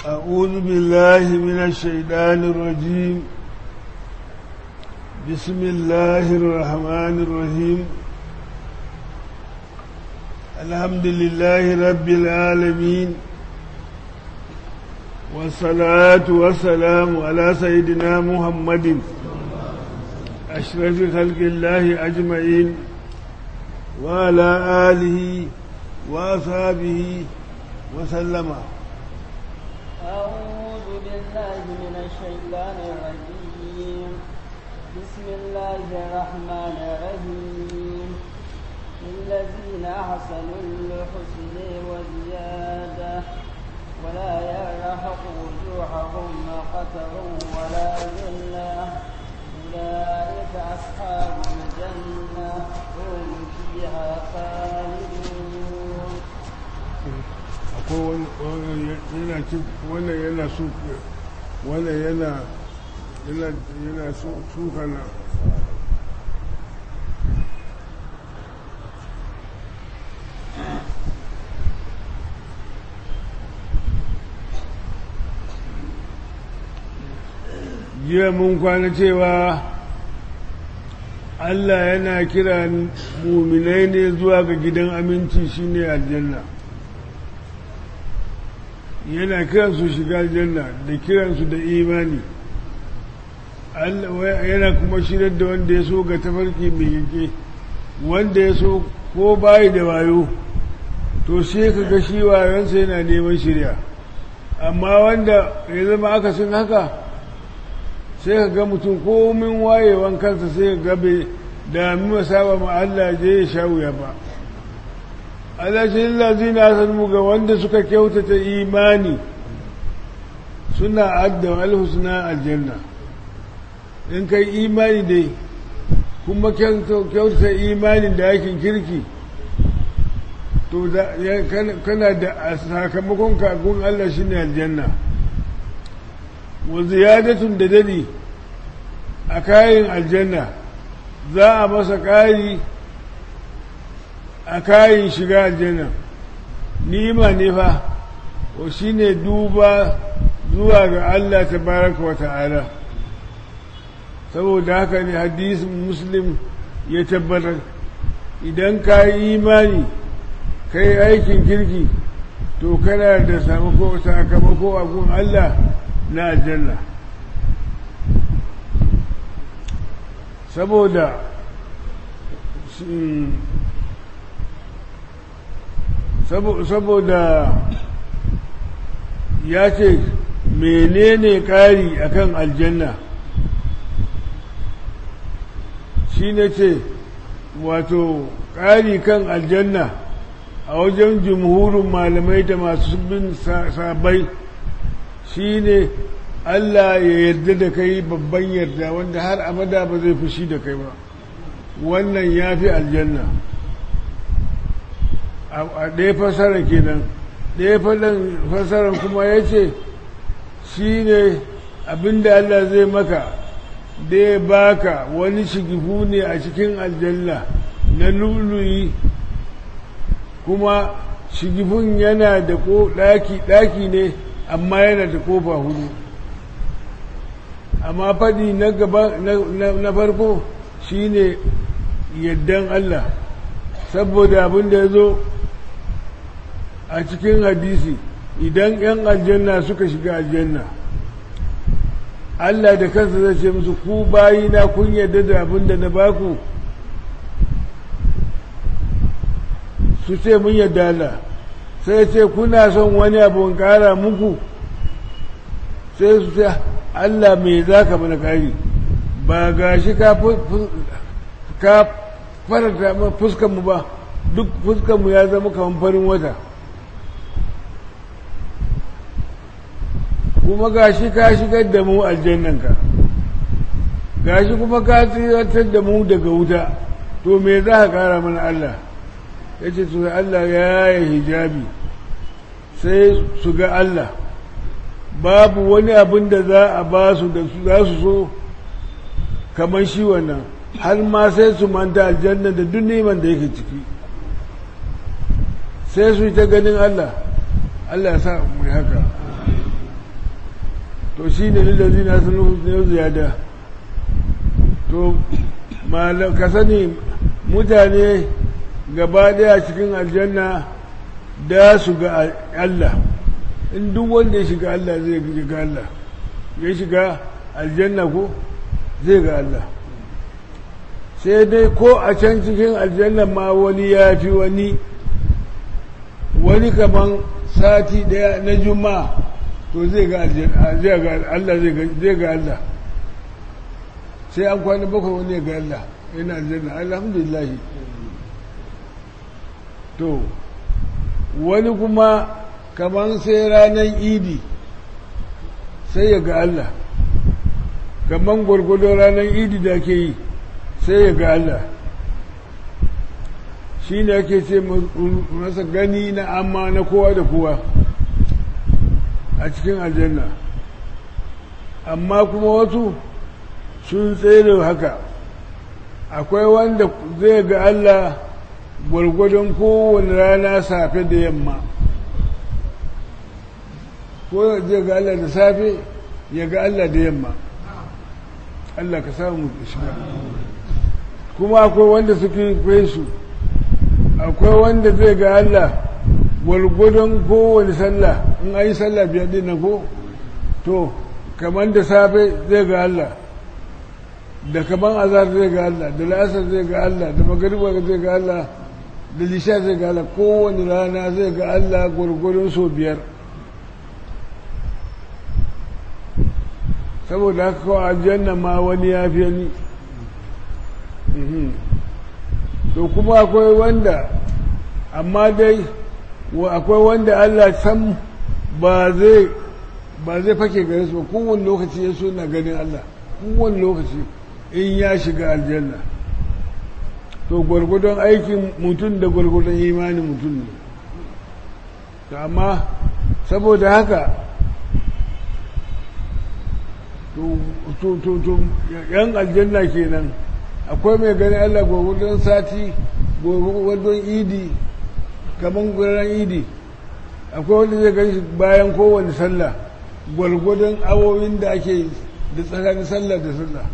أعوذ بالله من الشيطان الرجيم بسم الله الرحمن الرحيم الحمد لله رب العالمين والصلاة والسلام على سيدنا محمد أشرف خلق الله أجمعين وعلى آله وأصحابه وسلم أعوذ بالله من الشيطان الرجيم بسم الله الرحمن الرحيم للذين أحسنوا الحسن وزيادة ولا يرهق وجوههم قتر ولا ذلة أولئك أصحاب الجنة هم فيها خالدون akwai wani yana cin wannan yana su wannan yana yana yana suka na jiya mun kwana cewa Allah yana kira muminai ne zuwa ga gidan aminci shine aljanna yana kiransu shiga aljanna da kiransu da imani yana kuma shirar da wanda ya so ga tafarki mai yake wanda ya so ko bayi da wayo to sai ka ga shi wayonsa yana neman shirya amma wanda ya zama akasin haka sai ka ga mutum komin wayewan kansa sai ka gabe da mima saba ma Allah je ya sha wuya ba Allah shi lazina san ga wanda suka kyautata imani suna adda alhusna aljanna in kai imani dai kuma kyautata imani da yakin kirki to kana da sakamakon kagun Allah shine aljanna wa ziyadatun da dadi a kayan aljanna za a masa ƙari a kayan shiga aljanna nima ne fa wa shine duba zuwa ga Allah tabaraka wa ta'ala saboda haka ne hadisin muslim ya tabbatar idan ka yi imani ka yi aikin kirki to kana da sakamako a gun Allah na aljanna saboda saboda ya ce menene ƙari akan aljanna shi ne ce wato ƙari kan aljanna a wajen jumhurin malamai da masu bin sabai shi ne Allah ya yarda da kai babban yarda wanda har abada ba zai fushi da kai ba wannan ya fi aljanna a ɗaya fasara kenan ɗaya fasaran kuma ya ce shi ne abinda Allah zai maka da ya baka wani shigifu ne a cikin aljanna na luluyi kuma shigifun yana da ɗaki ne amma yana da kofa hudu amma faɗi na gaba na farko shine yaddan Allah saboda abin da ya zo a cikin hadisi idan 'yan aljanna suka shiga aljanna Allah da kansa zai ce musu ku bayina kun yadda da abin da na baku su ce mun yadda Allah sai ce kuna son wani abu kara muku sai su ce Allah mai za ka mana kari ba ga shi ka faranta fuskanmu ba duk fuskanmu ya zama kamar farin wata kuma ga shi ka shigar da mu aljannanka ga shi kuma ka tsiratar da mu daga wuta to me za ka kara mana Allah ya ce su Allah ya yi hijabi sai su ga Allah babu wani abin da za a ba su da su za su so kamar shi wannan har ma sai su manta aljanna da duk neman da yake ciki sai su yi ta ganin Allah Allah ya sa mu haka to shi ne lillazi na sun ne ziyada to ka sani mutane gaba daya cikin aljanna da su ga Allah in duk wanda ya shiga Allah zai ga Allah ya shiga aljanna ko zai ga Allah sai dai ko a can cikin aljanna ma wani ya fi wani wani kaman sati daya na juma'a to zai ga Allah zai ga Allah sai an kwana bakwai wani ga Allah yana aljanna alhamdulillah to wani kuma kaman sai ranar idi sai ya ga Allah kaman gwargwado ranar idi da ke yi sai ya ga Allah shi ne ake ce masa gani na amma na kowa da kowa a cikin aljanna amma kuma wasu sun tsere haka akwai wanda zai ga Allah gwargwadon kowane rana safe da yamma ko zai ga Allah da safe ya ga Allah da yamma Allah ka samu shiga kuma akwai wanda suke kai su akwai wanda zai ga Allah gwargwadon kowane sallah in an yi sallah biyar din na ko to kamar da safe zai ga Allah da kamar azar zai ga Allah da la'asar zai ga Allah da magariba zai ga Allah da lisha zai ga Allah kowane rana zai ga Allah gwargwadon so biyar saboda haka kawai aljanna ma wani ya fiye ni to kuma akwai wanda amma dai akwai wanda Allah sam ba zai ba zai fake gare su ba kowane lokaci ya so na ganin Allah kowane lokaci in ya shiga aljanna to gwargwadon aikin mutum da gwargwadon imanin mutum ne to amma saboda haka to yan aljanna kenan akwai mai ganin Allah gwargwadon sati gwargwadon idi kamar gwargwadon idi akwai wanda zai gani bayan kowane sallah gwargwadon awowin da ake da tsakanin sallah da sallah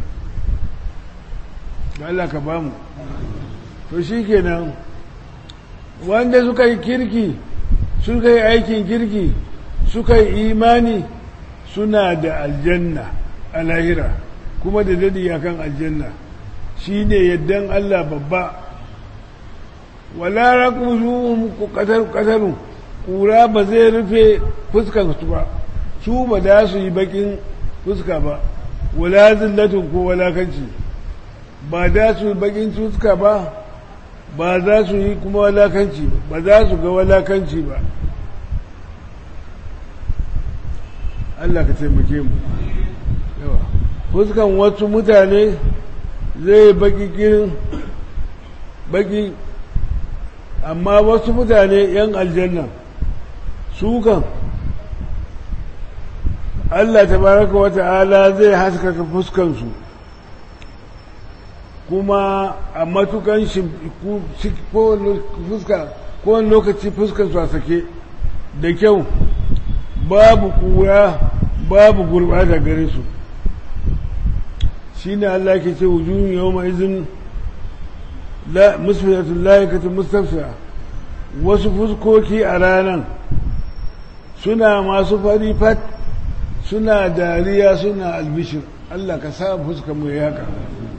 da Allah ka bamu to shi kenan wanda suka yi kirki suka yi aikin kirki suka yi imani suna da aljanna a lahira kuma da dadi akan aljanna shi ne yaddan Allah babba wala raƙusu ku ƙasarun ƙura ba zai rufe fuskansu ba su ba da su yi bakin fuska ba wala zillatun ko walakanci ba da su yi bakin fuska ba ba za su yi kuma walakanci ba za su ga walakanci ba Allah ka taimake mu yawa fuskan wasu mutane zai baki kirin baki amma wasu mutane yan aljanna su kan Allah tabaraka wa ta'ala zai haskaka fuskansu kuma a matukan fuska kowane lokaci fuskansu a sake da kyau babu kura babu gurbata gare su shi ne Allah ke ce wujuhun yau mai izin musfilatun layakatun mustafsa wasu fuskoki a ranar suna masu fari fat suna dariya suna albishir Allah ka sa fuska mu ya haka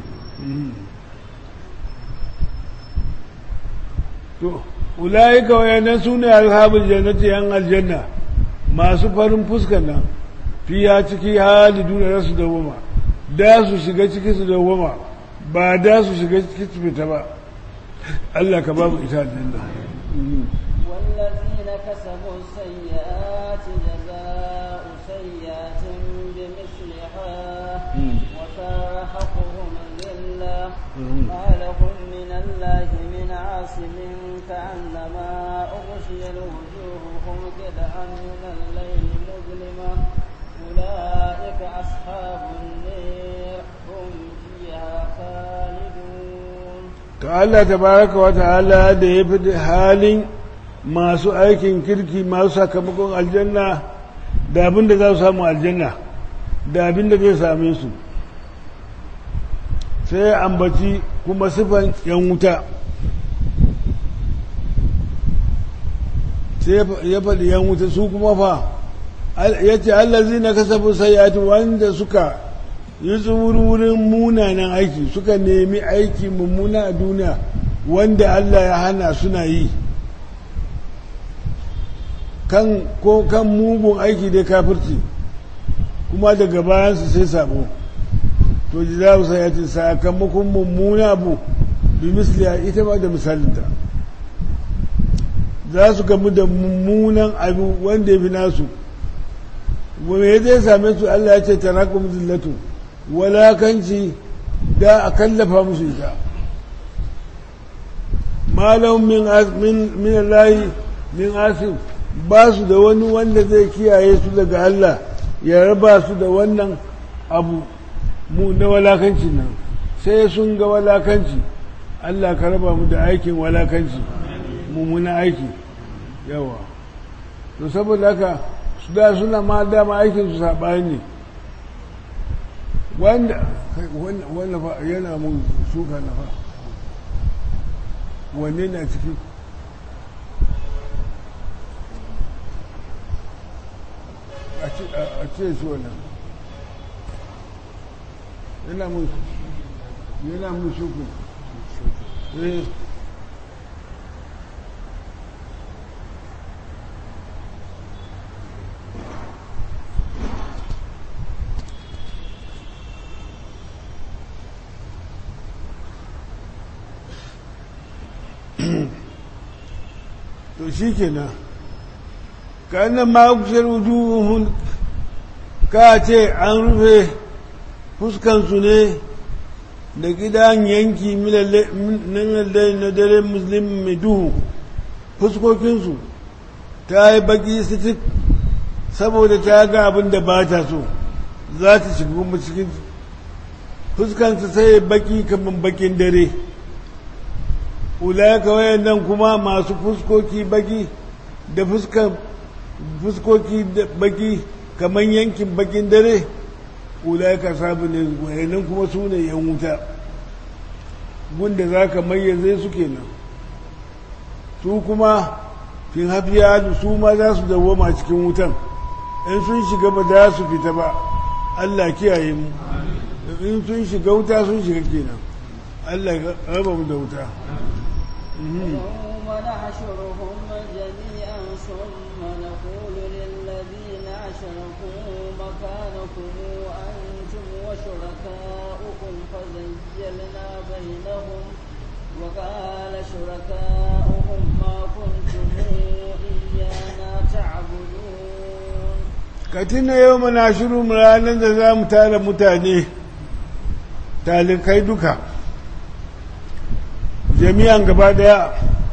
to ulaika wayannan su ne alhabul jannati yan aljanna masu farin fuskar nan fiya ciki halidu da rasu dawoma da su shiga ciki su dawoma ba da su shiga ciki su fita ba Allah ka babu ita aljanna والذين كسبوا السيئات جزاء سيئة بمثلها وترهقهم ذلة ما لهم من الله من عاصم كأنما أغشي وجوههم قطعا من الليل مظلمة أولئك أصحاب النار هم فيها خالدون Allah tabaraka wa ta'ala da ya fi halin masu aikin kirki masu sakamakon aljanna da abin da za su samu aljanna da abin da zai same su sai ya ambaci kuma sifan yan wuta sai ya faɗi yan wuta su kuma fa ya ce allazi na kasafin sayatu wanda suka yi wurin munanan aiki suka nemi aiki mummuna a duniya wanda Allah ya hana suna yi kan ko kan mugun aiki da kafirci kuma daga bayansu sai sabo to ji za su sayati sakamakon mummuna abu bi misliya ita ba da misalinta za su gamu da mummunan abu wanda ya fi nasu me zai same su Allah ya ce tarakum zillatu walakanci da a kallafa musu ita malam min min min Allah min asim ba su da wani wanda zai kiyaye su daga Allah ya raba su da wannan abu mu na walakancin nan sai sun ga walakanci Allah ka raba mu da aikin walakanci mummuna aiki yawa to saboda haka su da suna ma dama aikin su saɓani ne wanda wanda fa yana mun suka na fa wanne na ciki a ce su wannan yana mun yana mun shuku eh to shi kenan kanan ma'aikushar wujuhun ka ce an rufe fuskansu ne da gidan yanki minallai na dare musulmi mai duhu fuskokinsu ta yi baki sitik saboda ta ga abin da ba ta so za ta shiga kuma cikin fuskansu sai baki kamar bakin dare ulaka wayannan kuma masu fuskoki baki da fuskoki baki kamar yankin bakin dare ulaka sabu ne wayannan kuma su ne yan wuta gunda za ka mayyaze su kenan su kuma fin hafiya su ma za su dawoma cikin wutan in sun shiga ba za su fita ba Allah kiyaye mu in sun shiga wuta sun shiga kenan Allah ya raba mu da wuta يوم نحشرهم جميعا ثم نقول للذين أشركوا مكانكم أنتم وشركاؤكم فزيلنا بينهم وقال شركاؤهم ما كنتم إيانا تعبدون katina yau mana shiru ranar da za mu tara mutane talikai duka jami'an gaba daya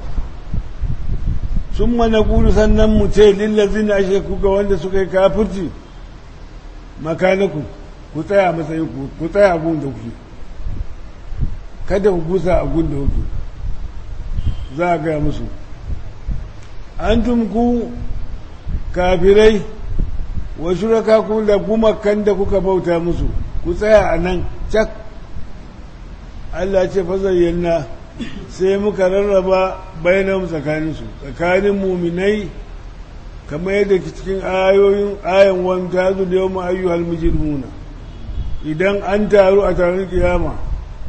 sun mana kuru sannan mu ce lillazin ashe kuka wanda suka yi kafirci makanaku ku tsaya matsayin ku ku tsaya a gun da kuke kada ku gusa a gun da kuke za a gaya musu an ku kafirai wa shuraka ku da gumakan da kuka bauta musu ku tsaya a nan cak Allah ce fazayyana sai muka rarraba bayanan tsakaninsu tsakanin muminai kamar yadda cikin ayoyin ayan wanta zu da yau ayyuhal mujrimuna idan an taru a taron kiyama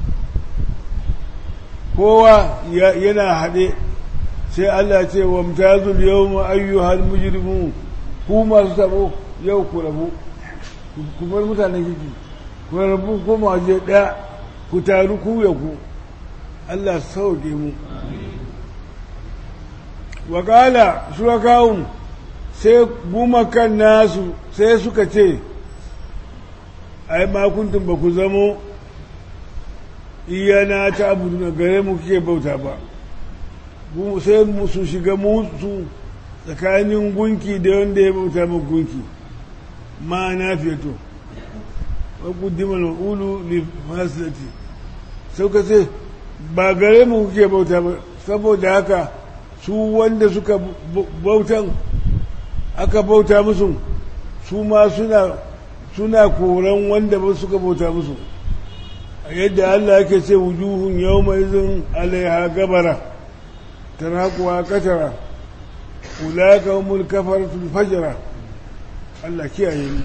kowa yana haɗe sai Allah ce wa mutazu da yau ayyuhal mujrimun ku masu tabo yau ku rabu ku bar mutanen kiki ku rabu ko waje ɗaya ku taru ku ya ku Allah sauke mu wakala shurakawun sai gumakan nasu sai suka ce ai makuntun ba ku zamo iyana ta abu na gare mu kike bauta ba sai su shiga musu tsakanin gunki da wanda ya bauta ma gunki ma na feto wa kuddimar ulu li fasilati sauka sai ba gare mu kuke bauta ba saboda haka su wanda suka bautan aka bauta musu su ma suna suna koran wanda ba suka bauta musu a yadda Allah yake ce wujuhun yau mai zin alaiha gabara tana kuwa katara ulaka humul kafaratul fajra Allah kiyaye ni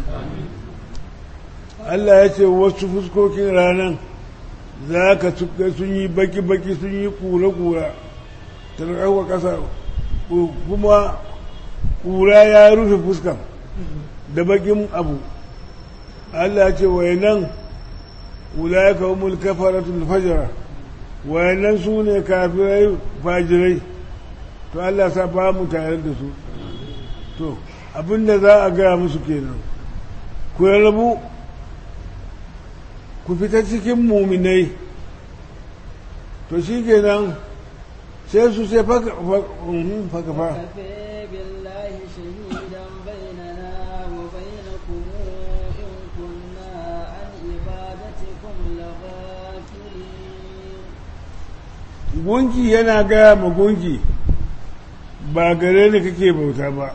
Allah ya ce wasu fuskokin ranan za ka sun yi baki-baki sun yi kura-kura tarkawa ƙasa kuma kura ya rufe fuskan da bakin abu Allah ce wayanan ulayaka humul kafaratul fajra wayannan su ne kafirai fajirai to Allah sa ba mu tare da su to abinda za a gaya musu kenan ku rabu ku fita cikin muminai to shi kenan sai su sai faka fa كفى بالله شهيدا بيننا وبينكم إن كنا عن عبادتكم لغافلين gunki yana gaya ma gunki ba gare ni kake bauta ba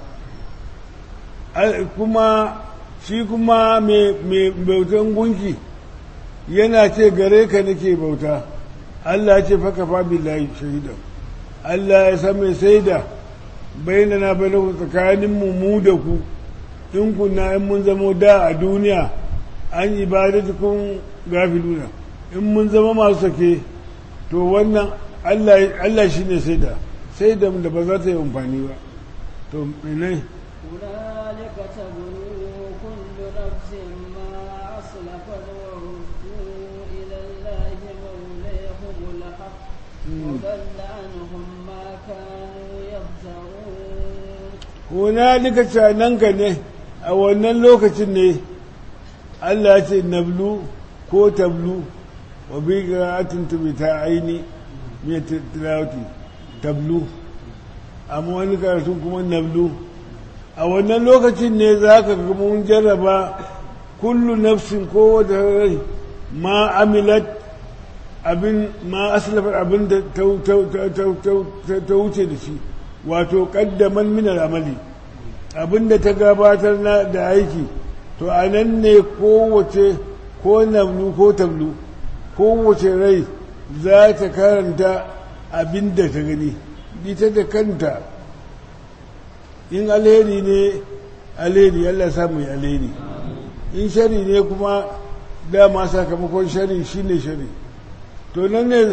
Al- kuma shi kuma mai bautan gunki yana ce gare ka nake bauta Allah ya ce faka fa billahi shahida Allah ya san mai saida bainana bainahu tsakanin mu mu da ku in kunna in mun zamo da a duniya an ibadatukum gafiluna in mun zama masu sake to wannan Allah shi ne sai da sai da da ba za ta yi amfani ba to menai هنالك تبلو كل نفس ما أسلفت وردوا إلى الله مولاهم الحق وضل عنهم ما كانوا يفترون hunalika cananka ne a wannan lokacin ne Allah ya ce nablu ko tablu wa bi qira'atin ta aini mai tilawati tablu amma wani karatun kuma nablu a wannan lokacin ne za ka ga mun jarraba kullu nafsin ko wata rai ma amilat abin ma aslafar abin da ta wuce da shi wato kaddaman minar amali abin da ta gabatar na da aiki to a nan ne kowace ko nablu ko tablu kowace rai za ta karanta abin da ta gani ita da kanta in alheri ne alheri Allah samu yi alheri in shari ne kuma dama sakamakon shari shine shari to nan ne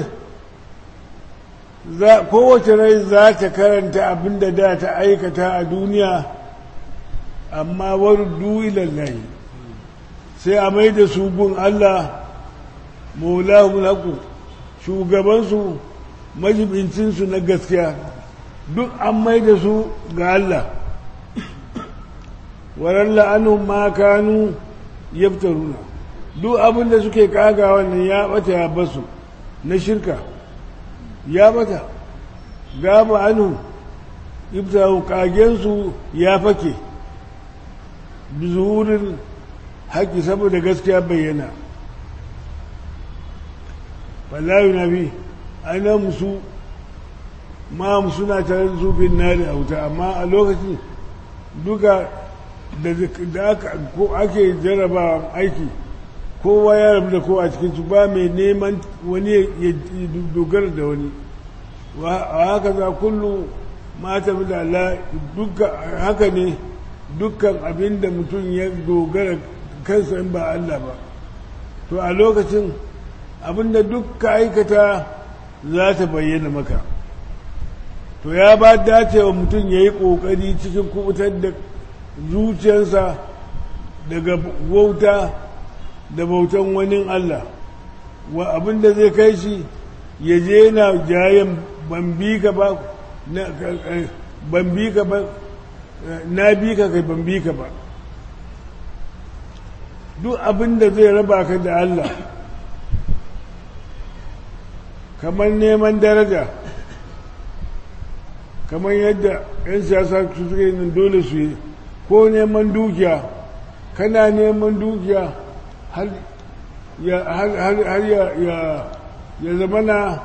kowace rai za ta karanta abin da da ta aikata a duniya amma wardu ilallahi sai a mai da su gun Allah maulahun haku shugabansu majibincinsu na gaskiya duk an mai da su ga Allah waran la'anun ma kanu yaftaruna duk abin da suke kaga wannan ya bata ya basu na shirka ya bata gaba anu yaftaru kagensu ya fake bizuhurin haƙƙi saboda gaskiya bayyana wallahi nabi ana musu ma suna tare da sufin nari a wuta amma a lokacin duka da ake jarraba aiki kowa ya rabu da kowa cikin su ba mai neman wani ya dogara da wani a haka za kullu mata da Allah duka haka ne dukkan abin da mutum ya dogara kansa in ba Allah ba to a lokacin abin da dukka aikata za ta bayyana maka to ya ba dacewa mutum ya yi ƙoƙari cikin kubutar da zuciyarsa daga wauta da bautan wani Allah wa abin da zai kai shi ya je na jayen ban bi ka ba ban bi ka ba na bi ka kai ban bi ka ba duk abin da zai raba ka da Allah kamar neman daraja kamar yadda 'yan siyasa su suke nan dole su yi ko neman dukiya kana neman dukiya har ya zama na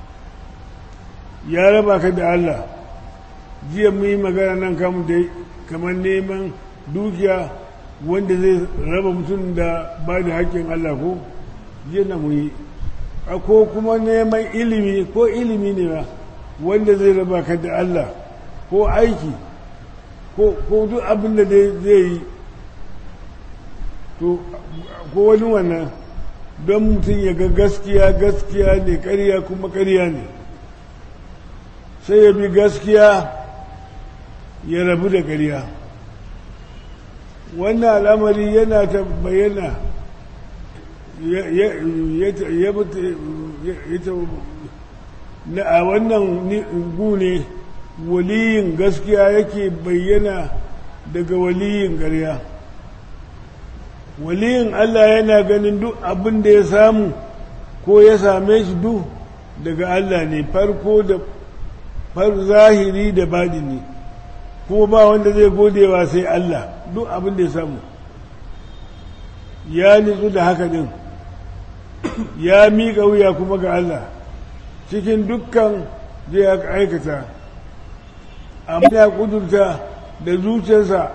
ya raba ka da Allah jiya mu yi magana nan kamun dai kamar neman dukiya wanda zai raba mutum da ba da haƙƙin Allah ko yana mu yi ko kuma neman ilimi ko ilimi ne ba wanda zai raba ka da Allah ko aiki ko duk abin da zai yi ko wani wannan don mutum ya ga gaskiya gaskiya ne ƙarya kuma ƙarya ne sai ya bi gaskiya ya rabu da ƙarya wannan al'amari yana ta bayyana na a wannan gune waliyin gaskiya yake bayyana daga waliyin ƙarya waliyin Allah yana ganin duk abin da ya samu ko ya same shi duk daga Allah ne farko da far zahiri da badini kuma ba wanda zai godewa sai Allah duk abin da ya samu ya nitsu da haka din ya miƙa wuya kuma ga Allah cikin dukkan zai aikata amma ya kudurta da zuciyarsa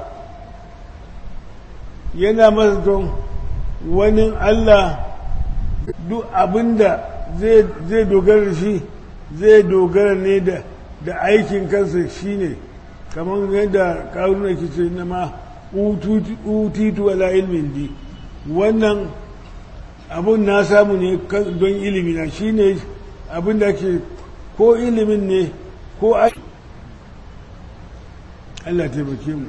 yana masa don wani Allah duk abinda zai dogara da shi zai dogara ne da aikin kansa shine kamar yadda karuna ke ce na ma utitu wala ilmin di wannan abun na samu ne don ilimina shine abin da ke ko ilimin ne ko aiki Allah taimake mu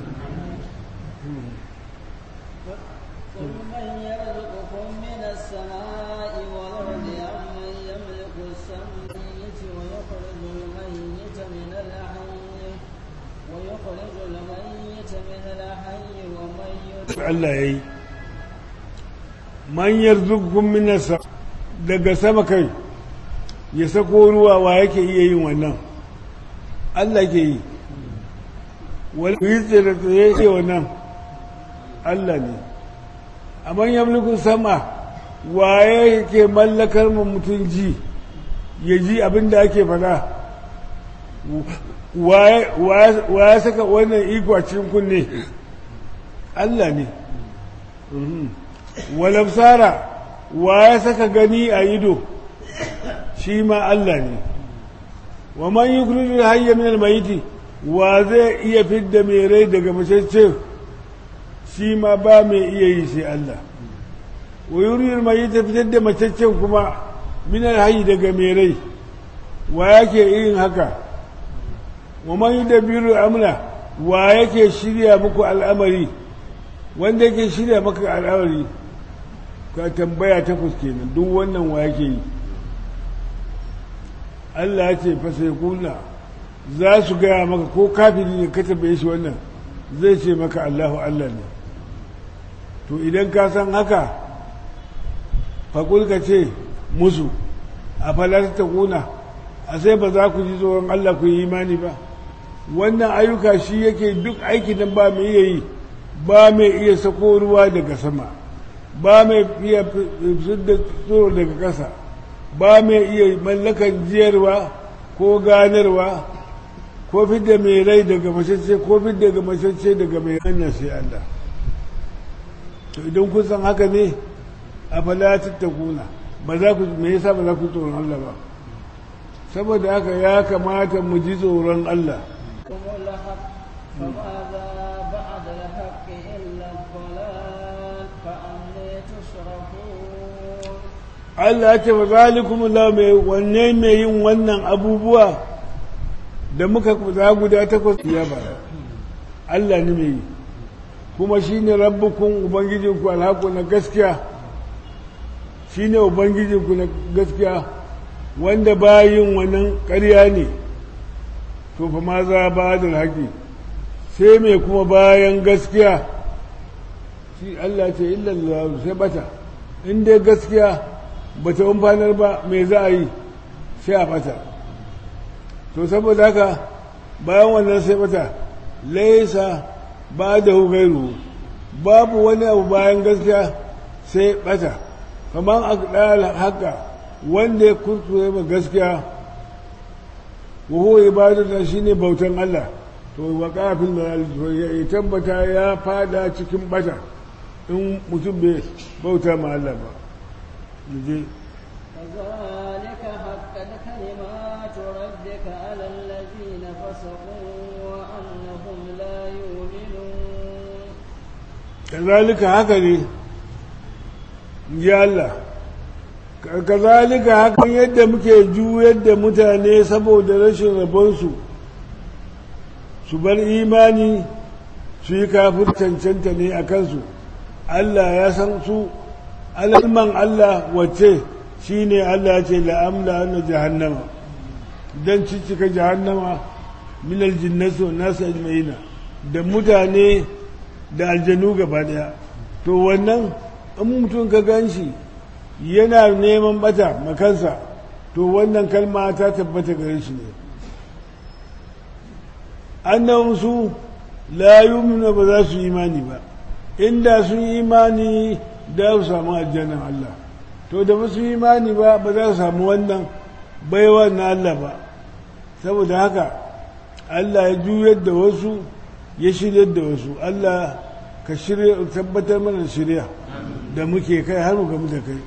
قل من يرزقكم من السماء والأرض أم من يملك السمية ويخرج الميت من الحي ويخرج الميت من الحي ومن Allah ya yi man yarzuqukum min daga sama kai ya sako ruwa wa yake iya yin wannan Allah ke yi wani yi tsere tsaye ce wannan Allah ne amma yamlikun sama waye ke mallakar mu mutum ji ya ji abin da ake fada waye saka wannan iko a cikin kunne Allah ne walabsara waye saka gani a ido shi ma Allah ne wa man yukhriju hayya min al-mayyit wa zai iya fidda mai rai daga macece shi ma ba mai iya yi sai Allah wa yuriyar mai ta fitar da macaccen kuma minar hayi daga mai rai wa yake yin haka wa man yi da biyu amla wa yake shirya muku al'amari wanda yake shirya maka al'amari ka tambaya takwas kenan duk wannan wa yake yi Allah ya ce fasai kuna za su gaya maka ko kafiri ne ka tambaye shi wannan zai ce maka Allahu Allah ne to idan ka san haka faƙul ka ce musu a falar ta kuna a sai ba za ku ji tsoron Allah ku yi imani ba wannan ayyuka shi yake duk aiki nan ba mai iya yi ba mai iya sako ruwa daga sama ba mai iya da tsoro daga ƙasa ba mai iya mallakan jiyarwa ko ganarwa ko fidda mai rai daga mashacce ko fidda daga mashacce daga mai hanyar sai Allah to idan kun san haka ne a fala tattakuna ba za ku me yasa ba za ku tsoron Allah ba saboda haka ya kamata mu ji tsoron Allah فماذا بعد الحق إلا الضلال فأني تصرفون Allah ya ce ba zalikum la mai wanne mai yin wannan abubuwa da muka za guda takwas ya ba Allah ne mai yi kuma shine rabbukun ubangijinku alhaku na gaskiya shine ubangijinku na gaskiya wanda bayin wannan ƙarya ne to fa ma za ba da haƙi sai mai kuma bayan gaskiya shi Allah ce illallah sai bata in dai gaskiya bata umfanar ba mai za a yi sai a bata to saboda haka bayan wannan sai bata laisa ba da hugairu babu wani abu bayan gaskiya sai bata kamar a ɗaya haka wanda ya kurkure ma gaskiya wa huwa ibadata shine bautan Allah to wa kafin da ya tabbata ya fada cikin bata in mutum bai bauta ma Allah ba je كذلك حقت كلمات ربك على الذين فسقوا وأنهم لا يؤمنون kazalika haka ne ji Allah kazalika hakan yadda muke juyar da mutane saboda rashin rabonsu su bar imani su yi kafin cancanta ne a kansu Allah ya san su alalman Allah wacce shi ne Allah ya ce la'amla na jahannama don cicika jahannama minal jinnasu nasu ajma'ina da mutane da aljanu gaba daya to wannan in mutum ka gan shi yana neman bata makansa to wannan kalma ta tabbata gare shi ne annan su la yumina ba za su imani ba inda sun imani da su samu aljannan Allah to da ba su imani ba ba za su samu wannan baiwa na Allah ba saboda haka Allah ya juyar da wasu ya shiryar da wasu Allah ka shirya tabbatar mana shirya da muke kai har mu gamu da kai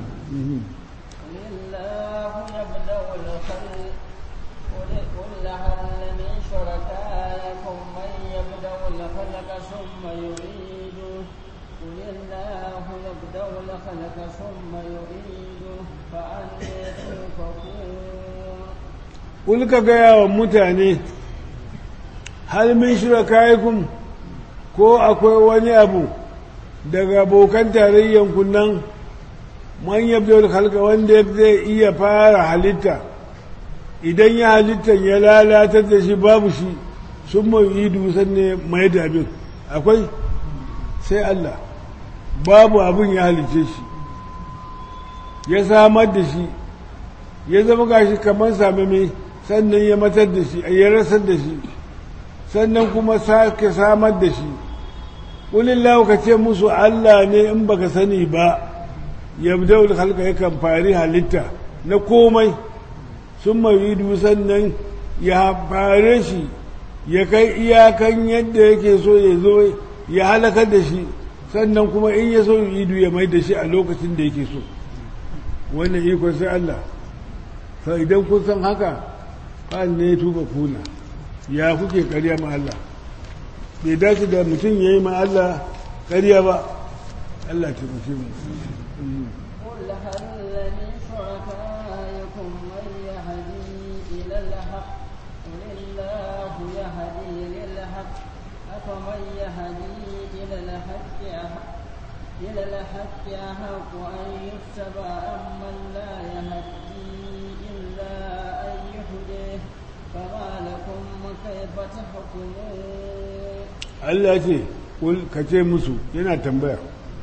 لله يبدأ الخلق قل قل هل من شركائكم من يبدأ الخلق ثم يعيده قل الله يبدأ الخلق ثم يعيده فأنى تؤفكون kul ka gaya wa mutane hal min shiraka'ikum ko akwai wani abu daga abokan tarayyan nan man yabda halka wanda zai iya fara halitta idan ya halitta ya lalatar da shi babu shi sun mai yi dusan ne mai da abin akwai sai Allah babu abin ya halice shi ya samar da shi ya zama gashi kamar same mai sannan ya matar da shi ya rasar da shi sannan kuma sake samar da shi ƙulillahu ka ce musu Allah ne in baka sani ba yabda'ul halka yakan fari halitta na komai sun maridu sannan ya fare shi ya kai iyakan yadda yake so ya zo ya halakar da shi sannan kuma in ya so idu ya mai da shi a lokacin da yake so wannan ikon sai Allah fa idan kun san haka fa ne ya tuba kuna ya kuke karya ma Allah bai dace da mutum ya yi ma Allah karya ba Allah ta mace mu قل هل من شركائكم من يهدي إلى الحق قل الله يهدي للحق أفمن يهدي إلى الحق أحق إلى الحق أحق أن يتبع أمن لا يهدي إلا أن يهديه فما لكم كيف تحكمون Allah ce kul ka ce musu yana tambaya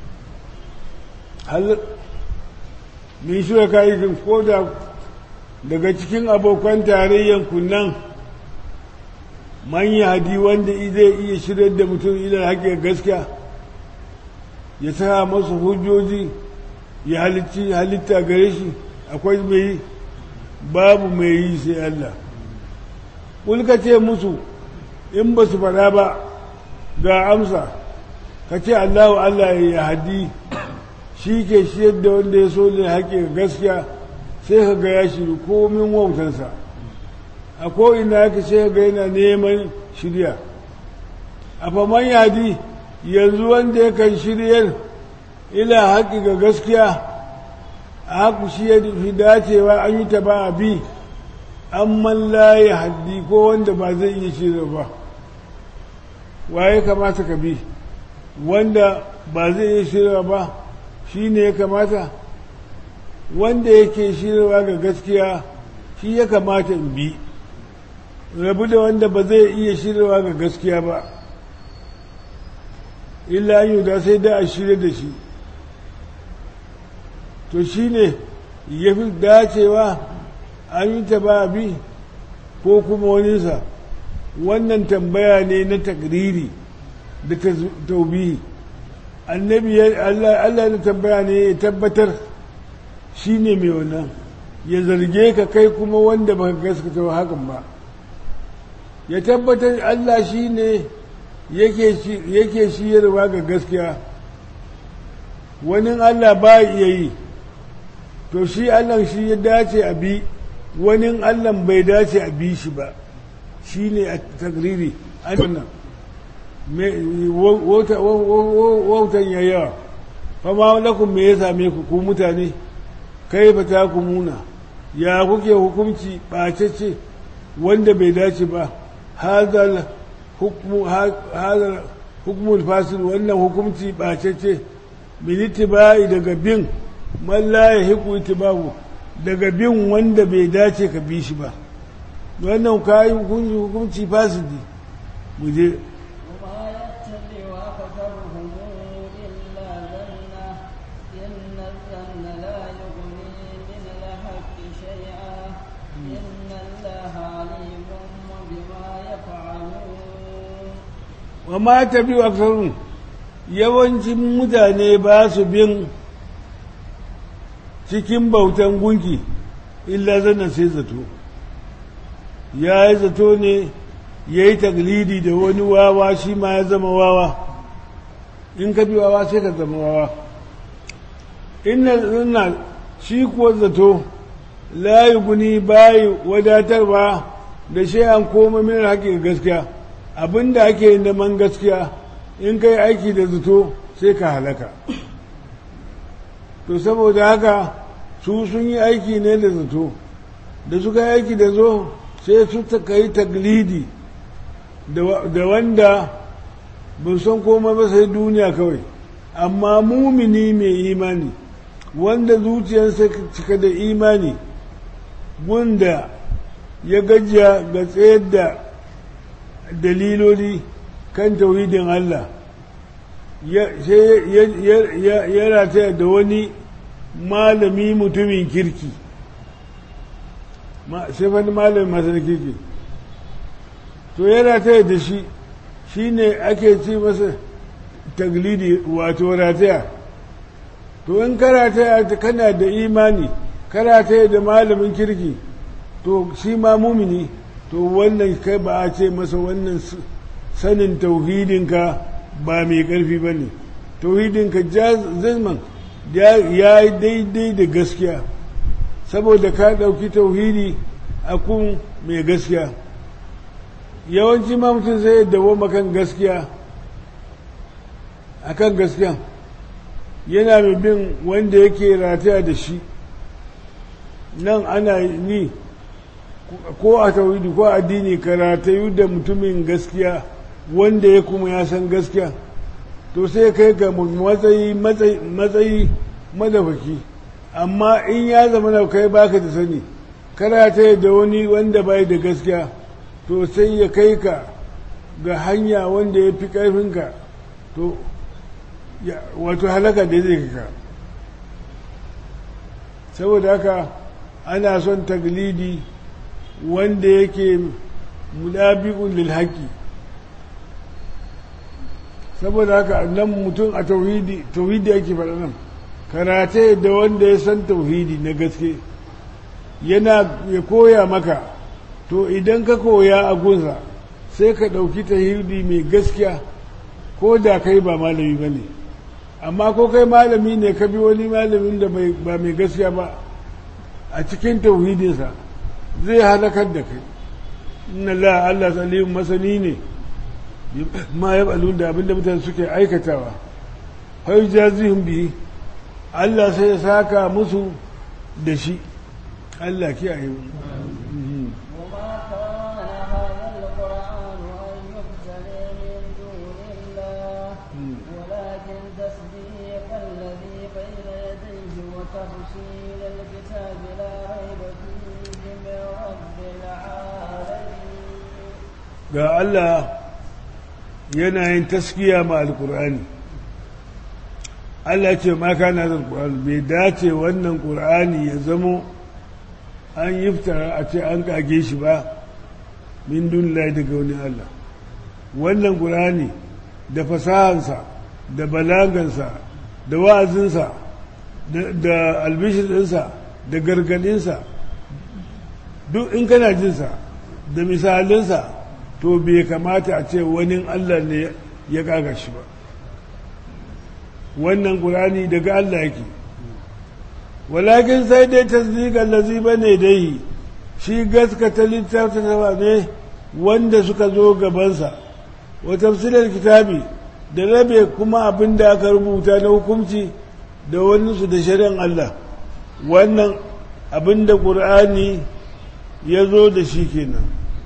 hal min shi ka yi ko da daga cikin abokan tarayyan kunnan man hadi wanda zai iya shirar da mutum idan haƙe gaskiya ya sa masu hujjoji ya halitti halitta gare shi akwai mai yi babu mai yi sai Allah ka ce musu in ba su fada ba ga amsa ka ce Allahu Allah ya hadi shi ke shiyar da wanda ya so ne haƙe gaskiya sai ka ga ya shiru komin wautansa a ko'ina yake sai ga yana neman shirya a faman yadi yanzu wanda ya kan shiryar ila haƙi ga gaskiya a haku shi ya fi dacewa an yi ta ba a bi an man laye haddi ko wanda ba zai iya shirya ba waye kamata ka bi wanda ba zai iya shirya ba shi ne ya kamata wanda yake shirya ga gaskiya shi ya kamata in bi rabu da wanda ba zai iya shirya ga gaskiya ba illa yi da sai da a shirya da shi to shi ne ya fi dacewa an yi ta ba bi ko kuma waninsa wannan tambaya ne na takriri da taubihi annabi Allah ya tambaya ne ya tabbatar shi ne mai wannan ya zarge ka kai kuma wanda ba gaskata hakan ba ya tabbatar Allah shi ne yake shiyarwa ga gaskiya wani Allah ba iya yi to shi Allah shi ya dace a bi wani Allah bai dace a bi shi ba shi ne a tagriri an wannan wautan ya yawa fama lakum me ya same ku ku mutane kai fa ta ku muna ya kuke hukunci ɓacece wanda bai dace ba hazal hukumul fasil wannan hukunci ɓacece min itibai daga bin man la yahiqu itibahu daga bin wanda bai dace ka bi shi ba wannan kayi hukunci hukunci fasidi mu je wa ma ta biyu aksarun yawancin mutane ba su bin cikin bautan gunki illa zana sai zato ya yi zato ne ya yi taglidi da wani wawa shi ma ya zama wawa in ka bi wawa sai ka zama wawa ina zana shi kuwa zato layi guni bayi wadatarwa da shi an koma min haƙin gaskiya abinda ake neman gaskiya in kai aiki da zato sai ka halaka to saboda haka su sun yi aiki ne da zato da suka yi aiki da zo sai su ka yi taglidi da wanda ba san koma ba sai duniya kawai amma mumini mai imani wanda zuciyarsa cika da imani wanda ya gajiya ga tsayar da daliloli kan tauhidin Allah sai ya rataya da wani malami mutumin kirki sai wani malami masu kirki to ya rataya da shi shi ne ake ci masa taglidi wato rataya to in karataya kana da imani karataya da malamin kirki to shi ma mumini to wannan kai ba a ce masa wannan sanin tauhidinka ba mai ƙarfi ba ne tauhidinka zazman ya yi daidai da gaskiya saboda ka ɗauki tauhidi a kun mai gaskiya yawanci ma mutum zai dawo makan gaskiya a kan gaskiya yana mai bin wanda yake rataya da shi nan ana ni ko a tauhidi ko addini karatayu da mutumin gaskiya wanda ya kuma ya san gaskiya to sai kai ga matsayi matsayi madafaki amma in ya zama na kai baka da sani karata da wani wanda bai da gaskiya to sai ya kai ka ga hanya wanda ya fi ƙarfinka to wato halaka da zai ka saboda haka ana son taglidi wanda yake mudabi'un lil haqqi saboda haka nan mutum a tauhidi tauhidi yake faɗa nan karate da wanda ya san tauhidi na gaske yana ya koya maka to idan ka koya a gunsa sai ka ɗauki tauhidi mai gaskiya ko da kai ba malami ba ne amma ko kai malami ne ka bi wani malamin da ba mai gaskiya ba a cikin tauhidinsa zai halakar da kai inna la Allah salim masani ne ma ya balun da abinda mutane suke aikatawa har jazihun bi Allah sai ya saka musu da shi Allah kiyaye mu تفصيل الكتاب لا ريب فيه من رب العالمين ga Allah yana yin taskiya ma alkur'ani Allah ce ma kana da alkur'ani bai dace wannan qur'ani ya zamo an yiftara a ce an kage shi ba min dunillahi daga wani Allah wannan qur'ani da fasahansa da balagansa da wa'azinsa da albishirinsa da gargadinsa duk in kana jinsa da misalinsa to bai kamata a ce wani Allah ne ya kaga shi ba wannan ƙur'ani daga Allah yake walakin sai dai tasdiqan lazi bane dai shi gaskata littafin ne wanda suka zo gabansa wa tafsirar kitabi da rabe kuma abin da aka rubuta na hukunci da wani su da shari'an Allah wannan abin da ƙur'ani ya zo da shi kenan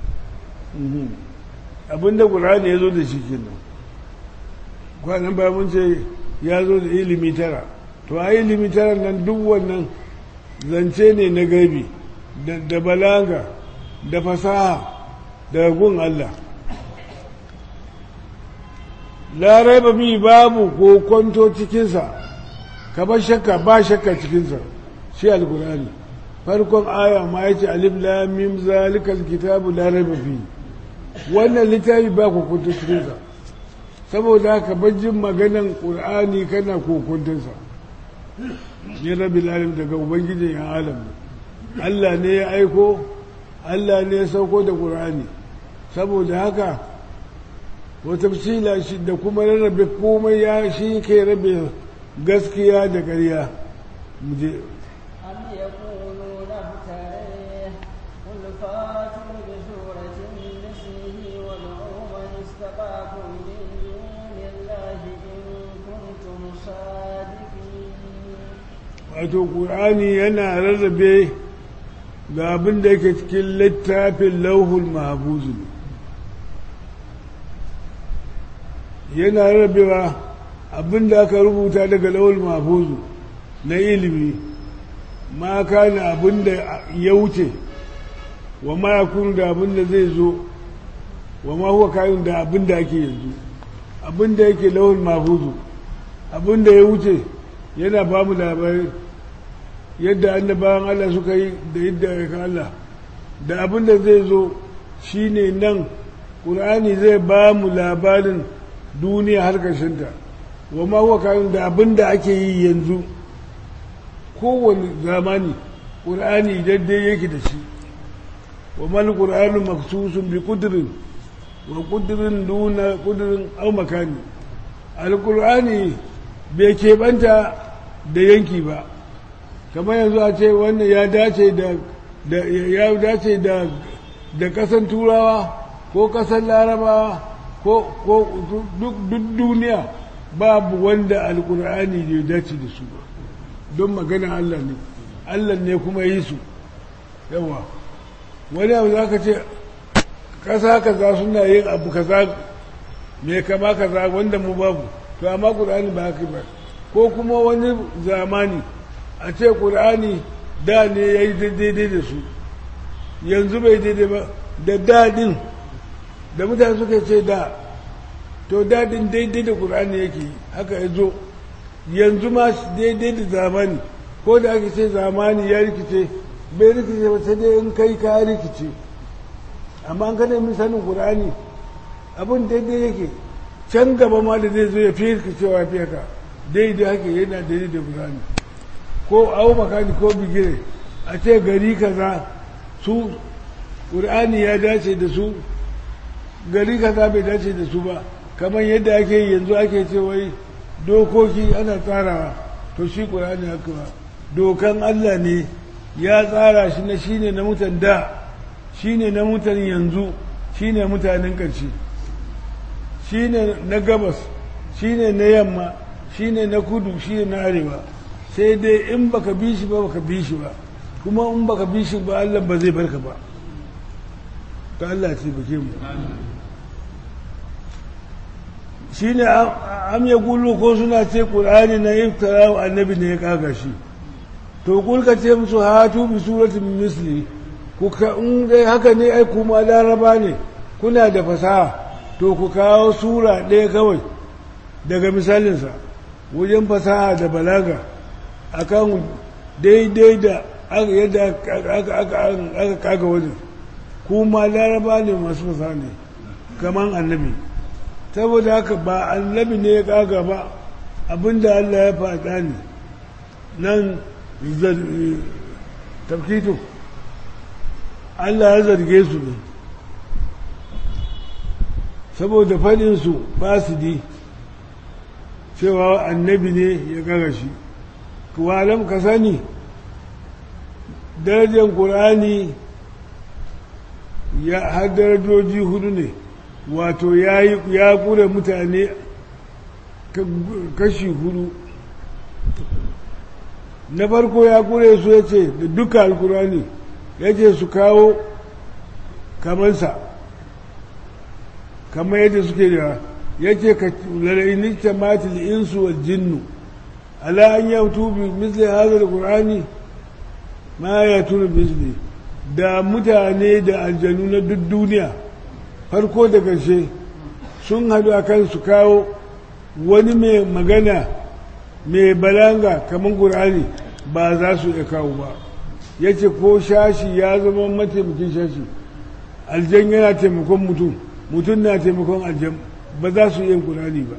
abin da ƙur'ani ya zo da shi kenan kwanan ba mun ce ya zo da ilimi tara to a ilimi tara nan duk wannan zance ne na gaibi da balaga da fasaha daga gun Allah larai ba bi babu ko kwanto cikinsa kamar shakka ba shakka cikinsa shi alkurani farkon aya ma ya ce alif lamim zalikal kitabu larai ba fi wannan littafi ba ku kwanto cikinsa saboda haka bajin maganan ƙur'ani kana kokuntinsa ya rabi lalim daga ubangijin yan alam Allah ne ya aiko Allah ne ya sauko da ƙur'ani saboda haka wata fila shi da kuma rarrabe komai ya shi ke rabe gaskiya da ƙarya muje أم يقولون افتريه قل فاتوا بسورة مثله وادعوا من استطعتم من دون الله إن كنتم صادقين wato ƙur'ani yana rarrabe ga abin da yake cikin littafin lauhul mahabuzu yana rarrabewa abin da aka rubuta daga lauhul mahabuzu na ilimi ma kana abin da ya wuce wa ma ya kunu da abin da zai zo wa ma huwa kayan da abin da ake yanzu abin da yake lauhul mahabuzu abin da ya wuce yana ba mu labarai yadda annabawan Allah suka yi da yadda ya Allah da abin da zai zo shine nan ƙur'ani zai ba mu labarin duniya har ƙarshenta wa ma huwa kayan da abin da ake yi yanzu kowane zamani ƙur'ani daidai yake da shi wa mal ƙur'anu maksusun bi kudurin wa kudurin duna kudurin au makani alƙur'ani bai keɓanta da yanki ba kamar yanzu a ce wannan ya dace da ya dace da da kasan turawa ko kasan larabawa ko duk duniya babu wanda alkur'ani bai dace da su ba don magana Allah ne Allah ne kuma yi su yawa wani abu za ka ce kasa kaza suna yin abu kaza mai kama kaza wanda mu babu to amma ƙur'ani ba haka ba ko kuma wani zamani a ce ƙur'ani da ne ya yi daidai da su yanzu bai daidai ba da daɗin da mutane suka ce da to daɗin daidai da ƙur'ani yake haka ya zo yanzu ma daidai da zamani ko da ake ce zamani ya rikice bai rikice ba sai dai in kai ka rikice amma an kada min sanin ƙur'ani abin daidai yake can gaba ma da zai zo ya fi rikicewa fiye ka daidai haka yana daidai da ƙur'ani ko au makani ko bigire a ce gari kaza su ƙur'ani ya dace da su gari kaza bai dace da su ba kamar yadda ake yanzu ake ce wai dokoki ana tsarawa to shi ƙur'ani haka ba dokan Allah ne ya tsara shi na shine na mutan da shine na mutan yanzu shine mutanen ƙarshe shine na gabas shine na yamma shine na kudu shine na arewa sai dai in baka bi shi ba baka bi shi ba kuma in baka bi shi ba Allah ba zai barka ba ta Allah ce bake mu shine am ya gulu ko suna ce qur'ani na iftara wa annabi ne ya kaga shi to kulka ce musu hatu bi suratin misli ku ka in dai haka ne ai kuma laraba ne kuna da fasaha to ku kawo sura ɗaya kawai daga misalinsa wajen fasaha da balaga akan daidai da yadda aka kaga wajen kuma laraba ne masu fasaha ne kamar annabi saboda haka ba annabi ne ya kaga ba abinda Allah ya faɗa ne nan tafkito Allah ya zarge su ne saboda faɗinsu ba su di cewa annabi ne ya kaga shi walam ka sani darajar ƙur'ani ya har darajoji hudu ne wato ya kure mutane kashi hudu na farko ya kure su ya ce da duka alkurani ya ce su kawo kamansa kamar yadda suke da ya ce ka lalini tamatil insu wal jinnu ala an yautu bi misli hadha alqur'ani ma ya tuna misli da mutane da aljanu na duk duniya farko da ƙarshe sun haɗu a kan su kawo wani mai magana mai balanga kamar ƙur'ani ba za su iya kawo ba ya ce ko shashi ya zama mataimakin shashi aljan yana taimakon mutum mutum na taimakon aljan ba za su yin ƙur'ani ba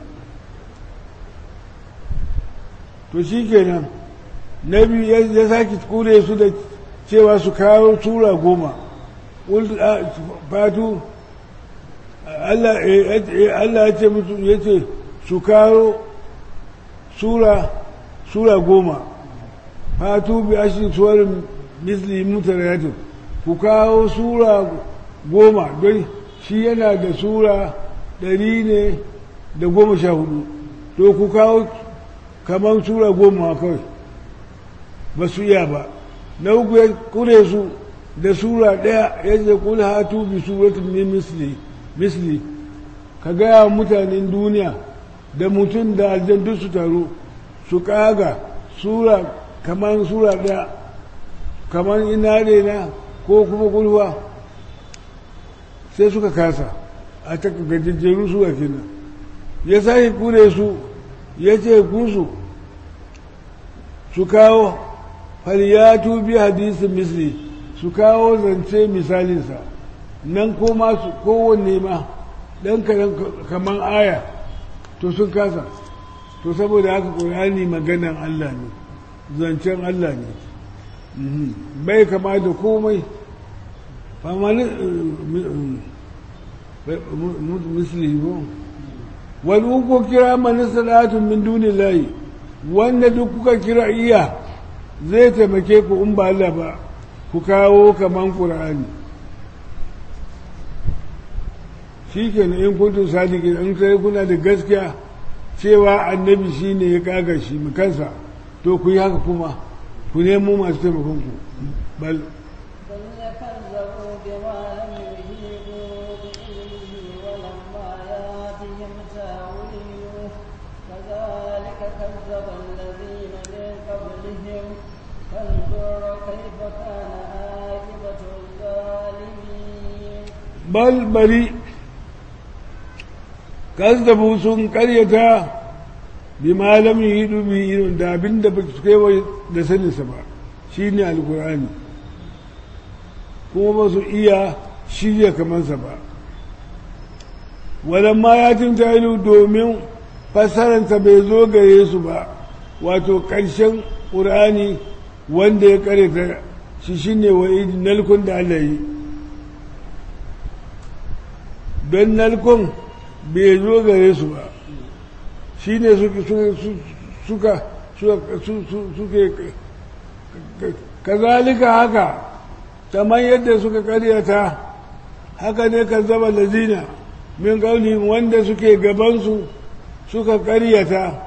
to shi kenan na biyu ya sake kure su da cewa su kawo tura goma fatu Allah ya ce musu ya ce su kawo sura sura goma fatu bi ashin suwarin misli mutarayatin ku kawo sura goma don shi yana da sura ɗari ne da goma sha hudu to ku kawo kamar sura goma kawai ba su iya ba na uku ya kure su da sura ɗaya ya ce kul hatu bi suratin ne misli misli ka gaya mutanen duniya da mutum da aljan duk su taru su kaga sura kamar sura ɗaya kamar ina na ko kuma kulwa sai suka kasa a ta gajejjeru su a kenan ya sake kure su ya ce kusu su kawo falyatu bi hadisin misli su kawo zance misalinsa nan ko masu kowanne ma ɗan kaman aya to sun kasa to saboda haka ƙur'ani maganan Allah ne zancen Allah ne bai kama da komai famani misli ko wani uku kira mani salatun min duni layi wanda duk kuka kira iya zai taimake ku in ba Allah ba ku kawo kaman ƙur'ani shi ke in kuntu sadiki in sai kuna da gaskiya cewa annabi shi ne ya kaga shi kansa to ku yi haka kuma ku nemo masu taimakon ku bal bal bari kazzabu sun karyata bi malamin hidu bi irin da abin da su kai da saninsa ba shi ne alkur'ani kuma ba su iya shirya kamansa ba walamma ya cinta ilu domin fassararsa bai zo gare su ba wato ƙarshen ƙur'ani wanda ya karyata shi shine wa nalkun da Allah yi don nalkun bai zo gare su ba shi ne suka suke kazalika haka kamar yadda suka karyata haka ne kan zama lazina min kauli wanda suke gabansu suka karyata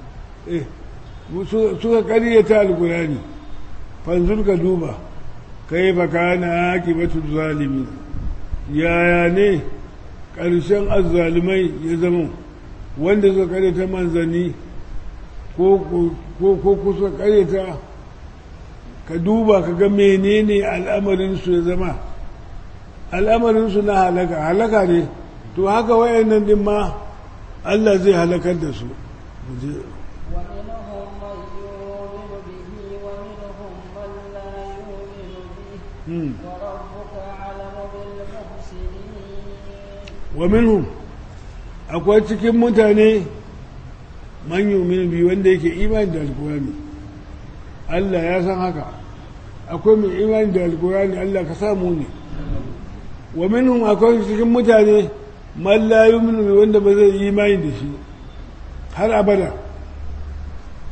suka karyata alkurani fanzur ka duba kai baka na akibatu zalimi yaya ne ƙarshen azzalumai ya zama wanda suka karyata manzanni ko kusa karyata ka duba ka ga menene al'amarinsu ya zama al'amarinsu na halaka halaka ne to haka wayannan din ma Allah zai halakar da su ومنهم من يؤمن به ومنهم من لا يؤمن به وربك أعلم بالمفسدين wa minhum akwai cikin mutane man yumin bi wanda yake imani da alkurani Allah ya san haka akwai mai imani da alkurani Allah ka samu ne wa minhum akwai cikin mutane man la yumin bi wanda ba zai imani da shi har abada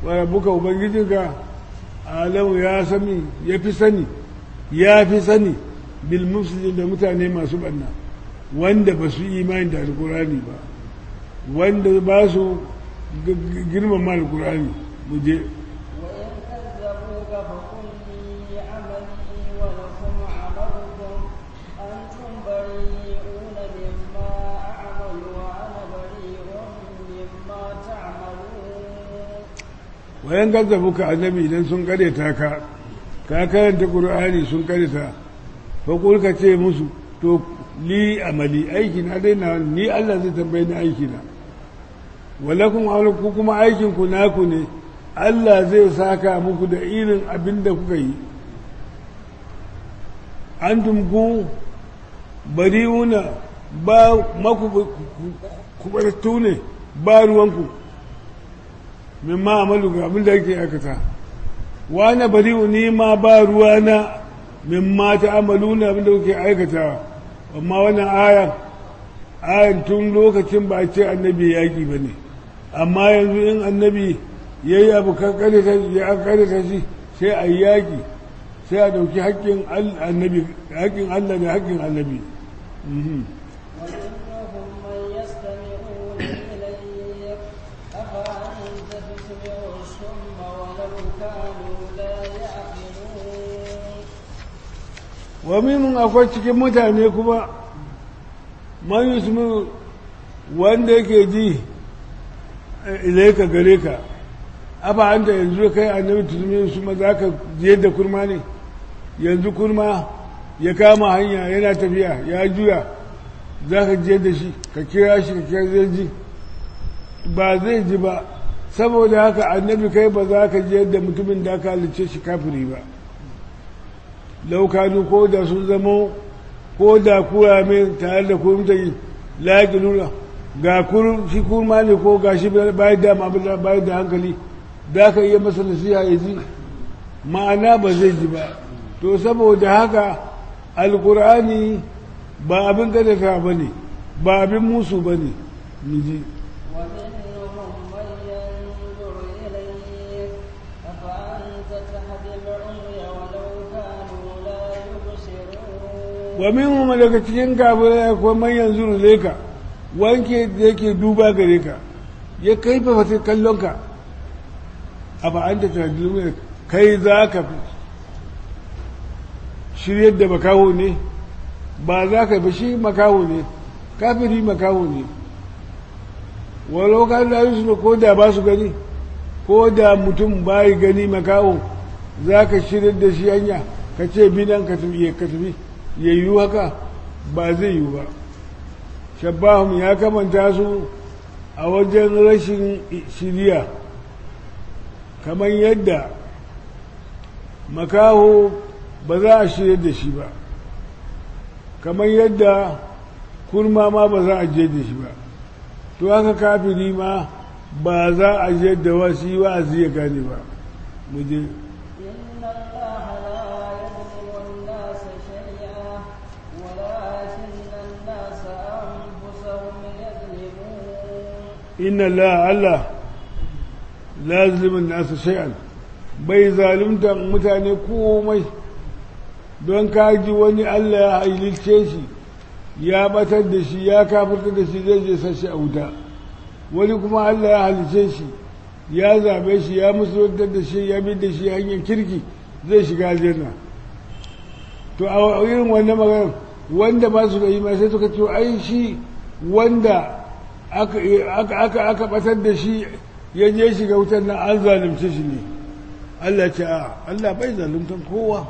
wa rabbuka ubangijinka alamu ya sani ya fi sani ya fi sani bil mufsidin da mutane masu banna wanda ba su imani da alkurani ba wanda ba su girmama alkurani mu je وإن كذبوك فقل لي عملي ولكم عملكم أنتم بريئون مما أعمل وأنا بريء مما تعملون wayan gazzabu ka annabi idan sun kareta ka ka karanta qur'ani sun kareta fa kul ka ce musu to li amali aiki na dai na ni Allah zai tambaye ni aiki na walakum ku kuma aikin ku naku ne Allah zai saka muku da irin abin da kuka yi antum ku bari'una ba maku kubartu ne ba ruwanku mimma amalu ga abin da yake aikata wa na bari'u ni ma ba ruwana mimma ta amalu na abin da kuke aikatawa amma wannan aya ayan tun lokacin ba a ce annabi yaƙi ba ne amma yanzu in annabi ya yi abu kan karita shi sai a yi yaƙi sai a ɗauki haƙƙin annabi haƙƙin Allah da haƙƙin annabi Mhm. ومنهم من يستمعون إليك أفأنت تسمع الصم ولو كانوا لا يعقلون wa minun akwai cikin mutane kuma man yusmin wanda yake ji ilaika gare ka afa an da yanzu kai annabi tuzumi su ma za ka je da kurma ne yanzu kurma ya kama hanya yana tafiya ya juya za ka je da shi ka kira shi ka kira zai ji ba zai ji ba saboda haka annabi kai ba za ka je da mutumin da aka halice shi kafiri ba laukanu ko da sun zamo ko da kura mai tare da kurumta yi laƙi nuna ga shi kurma ne ko ga shi bayan da bayan da hankali da ka iya masa nasiha ya ji ma'ana ba zai ji ba to saboda haka alkur'ani ba abin gadata ba ne ba abin musu ba ne ji ومنهم من ينظر إليك أفأنت تهدي العمي ولو كانوا لا يبصرون wa minhum daga cikin kafirai akwai man yanzu leka wanke da yake duba gare ka ya kai fa fata kallon ka a ba an da tajilmi kai za ka shiryar da makaho ne ba za ka ba shi makaho ne kafiri makaho ne walau ka da su ko da ba su gani ko da mutum bayi gani makaho za ka shiryar da shi hanya ka ce binan ka tafi ka tafi ya yiwu haka ba zai yiwu ba shabbahun ya kamanta su a wajen rashin shiriya kamar yadda makaho ba za a shirya da shi ba kamar yadda kurma ma ba za a je da shi ba to haka kafiri ma ba za a je da wasu yi wa'azi ya gane ba mu je إن الله لا يظلم الناس شيئا ولكن الناس أنفسهم يظلمون inna la Allah lazimin nasu shay'an bai zalunta mutane komai don kaji wani Allah ya hailice shi ya batar da shi ya kafirta da shi zai je sashi a wuta wani kuma Allah ya halice shi ya zabe shi ya musuluntar da shi ya bi da shi hanyar kirki zai shiga aljanna to a irin wannan magana wanda ba su da imani sai suka ce ai shi wanda aka aka aka batar da shi ya je shiga wutar nan an zalunce shi ne Allah ce a Allah bai zaluntar kowa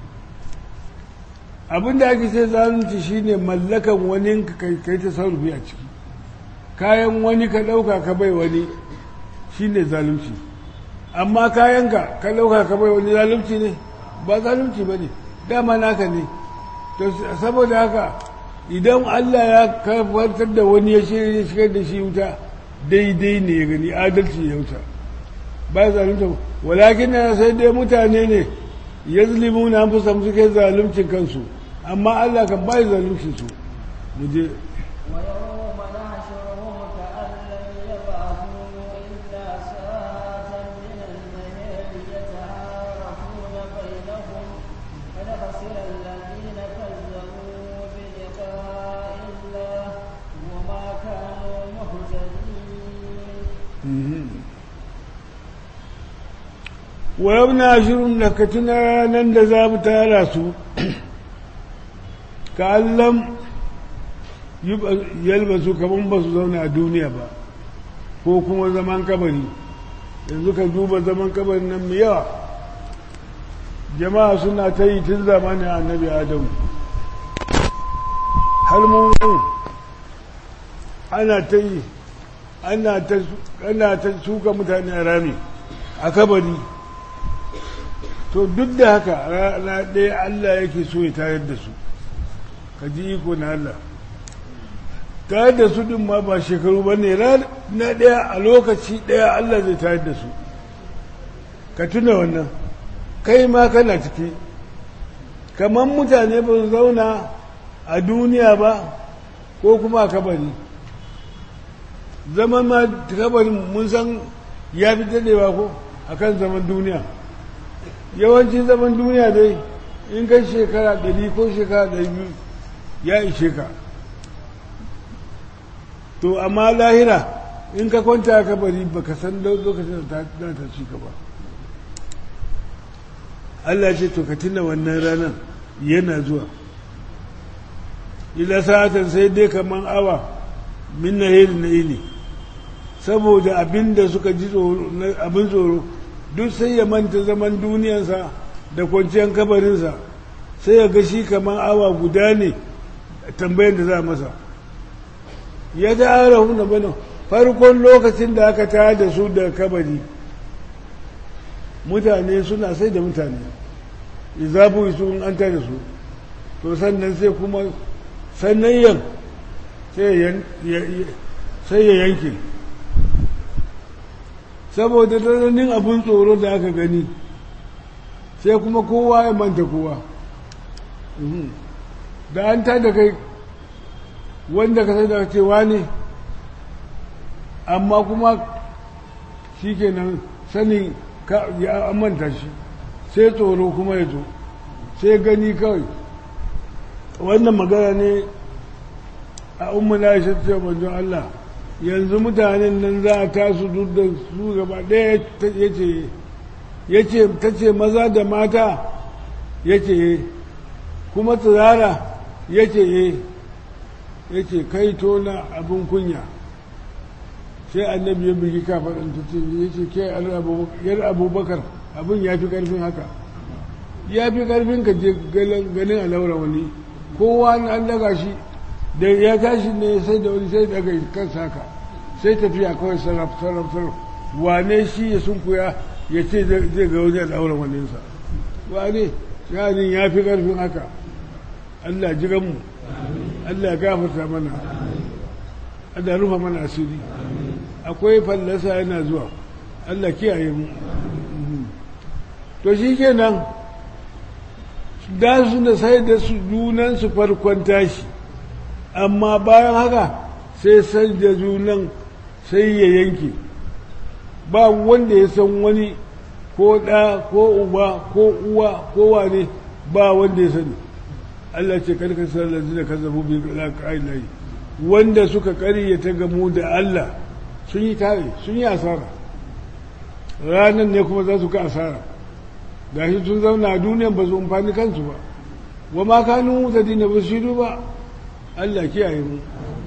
abin da ake sai zalunci shine mallakan wani ka kai ta sarrufi a ciki kayan wani ka ɗauka ka bai wani shine zalunci amma kayanka ka ɗauka ka bai wani zalunci ne ba zalunci ba ne dama naka ne to saboda haka idan Allah ya kafartar da wani ya shigar da shi wuta daidai ne ya gani adalci ya wuta ba zalunta walakin na sai dai mutane ne ya zulimu na fi samu suke zaluncin kansu amma Allah kan bai zaluncin su mu je ويوم نحشرهم كأن لم يبعثوا إلا ساعة من wa yamna shirin da ka tuna nan da za mu tara su ka allam yalba su kaman ba su zauna a duniya ba ko kuma zaman kabari yanzu ka duba zaman kabari nan mai yawa jama'a suna ta yi tun zamanin annabi adamu har mun ana ta yi ana ta shuka mutane a rami a kabari to duk da haka rana ɗaya Allah yake so ya tayar da su ka ji iko na Allah tayar da su ɗin ma ba shekaru ba ne na ɗaya a lokaci ɗaya Allah zai tayar da su ka tuna wannan kai ma kana ciki kamar mutane ba su zauna a duniya ba ko kuma a kabari zaman ma kabarin mun san ya fi daɗewa ko a kan zaman duniya yawancin zaman duniya dai in kai shekara ɗari ko shekara ɗari biyu ya ishe ka to amma lahira in ka kwanta a kabari ba ka san lokacin da ta ci ka ba Allah ce to ka tuna wannan ranar yana zuwa ila sa'atan sai dai kaman awa min na na ili saboda abin da suka ji abin tsoro duk sai ya manta zaman duniyarsa da kwanciyar kabarinsa sai ya gashi kamar awa guda ne tambayar da za masa ya ta ara huna bane farkon lokacin da aka tayar da su da kabari mutane suna sai da mutane izabu su in an tare su to sannan sai kuma sannan sai ya yanke saboda tsananin abin tsoro da aka gani sai kuma kowa ya manta kowa da an tada kai wanda ka sai da cewa ne amma kuma shi kenan sanin ya manta shi sai tsoro kuma ya zo sai gani kawai wannan magana ne a umma na shi ce manzon Allah yanzu mutanen nan za a tasu duk da su gaba ɗaya ya ce ta ce maza da mata ya ce kuma tsirara ya ce ya ce kai tona abin kunya sai annabi ya bugi kafaɗin ta ce ya ce ke yar abubakar abin ya fi ƙarfin haka ya fi ƙarfin ka je ganin alaura wani kowa an daga shi da ya tashi ne sai da wani sai daga kansa haka sai tafiya kawai sarraf sarraf sarraf wane shi ya sun kuya ya ce zai ga wani al'aura waninsa wane shanin ya fi ƙarfin haka Allah jiranmu Allah ya gafarta mana Allah rufa mana asiri akwai fallasa yana zuwa Allah kiyaye mu to shi kenan da su da sai da su junansu farkon tashi amma bayan haka sai sai da junan sai ya yanke ba wanda ya san wani ko ɗa ko uba ko uwa ko wane ba wanda ya sani Allah ce karka sallar da ka zabu bi layi wanda suka ta gamu da Allah sun yi tare sun yi asara ranar ne kuma za su ka asara gashi sun zauna a duniyan ba su amfani kansu ba wa ma kanu mutadina ba su ba Allah kiyaye mu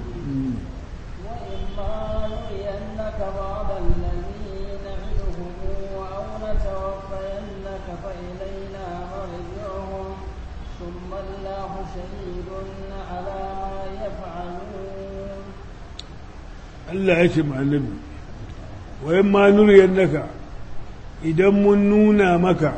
Allah ya ce annabi wayan ma nuriyar naka idan mun nuna maka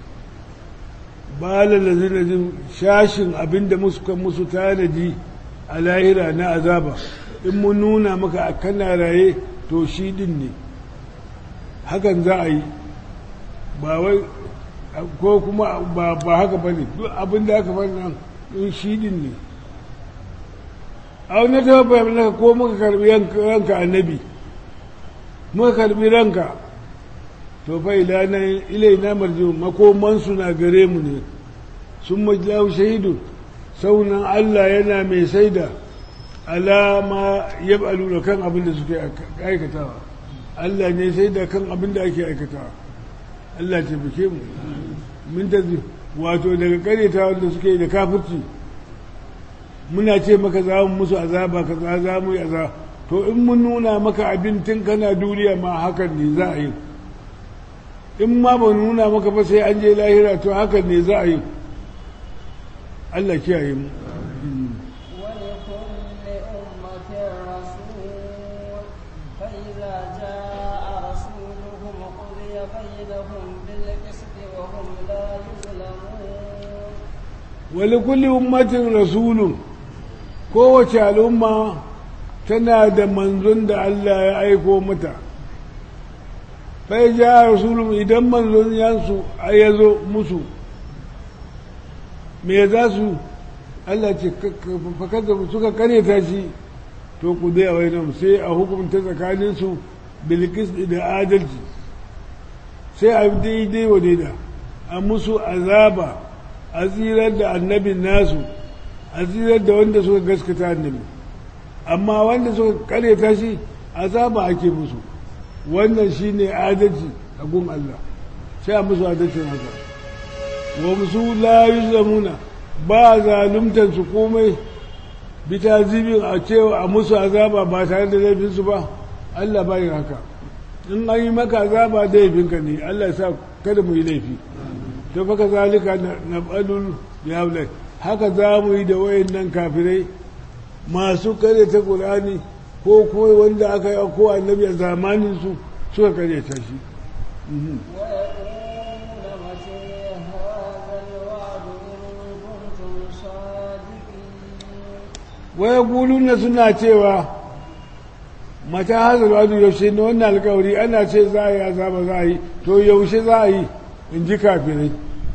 ba lalazin shashin abinda musu musu tanadi a lahira na azaba in mun nuna maka a kana raye to shi din ne hakan za a yi ba wai ko kuma ba haka ba ne duk abinda aka nan in shi din ne a wani ta naka ko muka karbi ranka annabi muka karbi ranka to fa ilaina marjiu makomansu na gare mu ne sun majlahu shahidu saunan Allah yana mai saida alama ya da kan abin da suke aikatawa Allah ne sai da kan abin da ake aikatawa Allah ce fike mu min ta wato daga kareta wanda suke da kafirci muna ce maka za mu musu azaba ka za za mu yi azaba to in mun nuna maka abin tun kana duniya ma hakan ne za a yi in ma ba nuna maka ba sai an je lahira to hakan ne za a yi Allah kiyaye mu ولكل أمة رسول فإذا جاء رسولهم قضي بينهم بالقسط وهم لا يظلمون wali kulli ummatin rasulun kowace al'umma tana da manzon da Allah ya aiko mata fai ja rasulun idan manzon yansu ya zo musu me za su Allah ce fakar da suka karyata shi to ku dai a wainan sai a hukumta tsakaninsu bilkis da adalci sai a daidai wa daida a musu azaba a tsirar da annabin nasu a tsirar da wanda suka gaskata annabi amma wanda suka karyata shi azaba ake musu wannan shine adalci a gun Allah sai a musu adalcin haka wa musu la yuzlamuna ba zaluntar su komai bi zibin a cewa a musu azaba ba tare da laifinsu ba Allah ba yin haka in an yi maka azaba da laifinka ne Allah ya sa kada mu yi laifi to faka zalika na badul ya haka za mu yi da wayan nan kafirai masu kare ta ƙulani ko kuma wanda aka yi ko annabi a zamanin su suka kare ta shi ويقولون متى هذا الوعد إن كنتم صادقين waya guluna suna cewa mata hazar wadu yaushe ne wannan alkawari ana ce za a yi azaba za a yi to yaushe za a yi in ji kafirai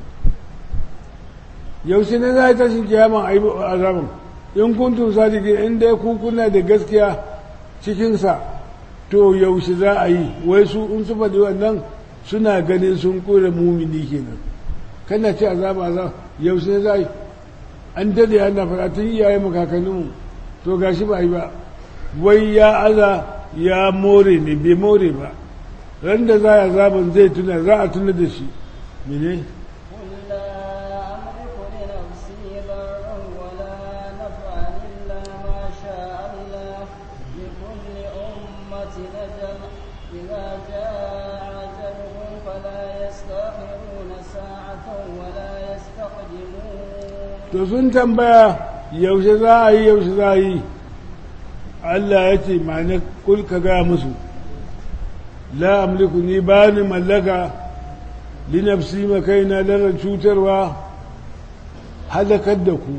yaushe ne za a yi tashin kiyama a yi azaban in kuntum sadiki in dai ku kuna da gaskiya cikinsa to yaushe za a yi wai su in su faɗi wannan suna ganin sun kore mumini kenan kana ce azaba azaba yaushe ne za a yi an dade ana faɗa tun iyaye makakanninmu to gashi ba yi ba wai ya aza ya more ne bai more ba ran da za a zaben zai tuna za a tuna da shi mene قل لا أملك لنفسي ضرا ولا نفعا إلا ما شاء الله لكل أمة أجل إذا جاء أجلهم فلا يستأخرون ساعة ولا يستقدمون to sun tambaya yaushe za a yi yaushe za a yi Allah ya ce ma'ana kul ka ga musu la amliku ni ba ni mallaka li nafsi ma kaina larar cutarwa halakar da ku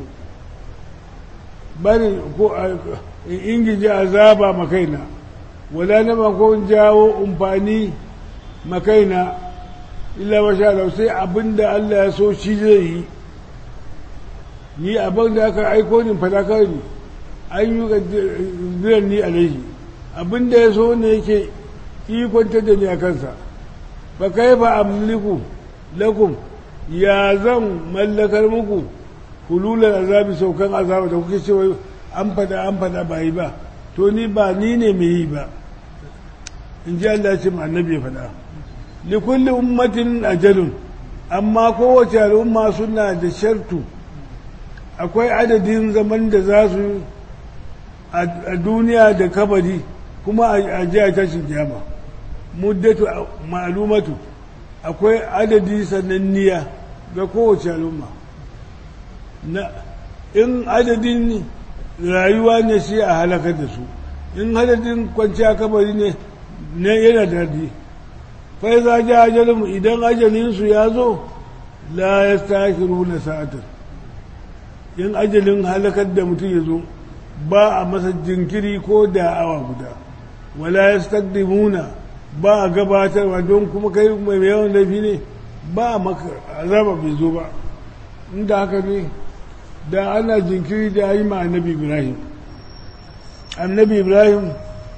bari ko in ingiji azaba ma kaina wala na ma ko in jawo umfani ma kaina illa masha Allah sai abinda Allah ya so shi zai yi ni abin da aka aiko ni fada kawai ne an yi ziran ni alaihi abin da ya so ne yake ikonta da ni a kansa ba kai ba amliku lakum ya zan mallakar muku hulular azabi saukan azaba da kuke cewa an fada an fada ba yi ba to ni ba ni ne mai yi ba in ji Allah ce ma annabi ya fada likulli ummatin ajalun amma kowace al'umma suna da shartu akwai adadin zaman da za su a duniya da kabari kuma a ji a tashin kiyama muddatu ma'alumatu akwai adadi sananniya ga kowace al'umma na in adadin rayuwa ne sai a halakar da su in adadin kwanciya kabari ne na yana dadi fai za ji ajalinmu idan ajalinsu ya zo la ya stakiru na sa'atar in ajalin halakar da mutum ya zo ba a masa jinkiri ko da awa guda wala ya stakdimuna ba a gabatarwa don kuma kai mai yawan laifi ne ba a maka azaba bai zo ba inda haka ne da ana jinkiri da yi ma annabi ibrahim annabi ibrahim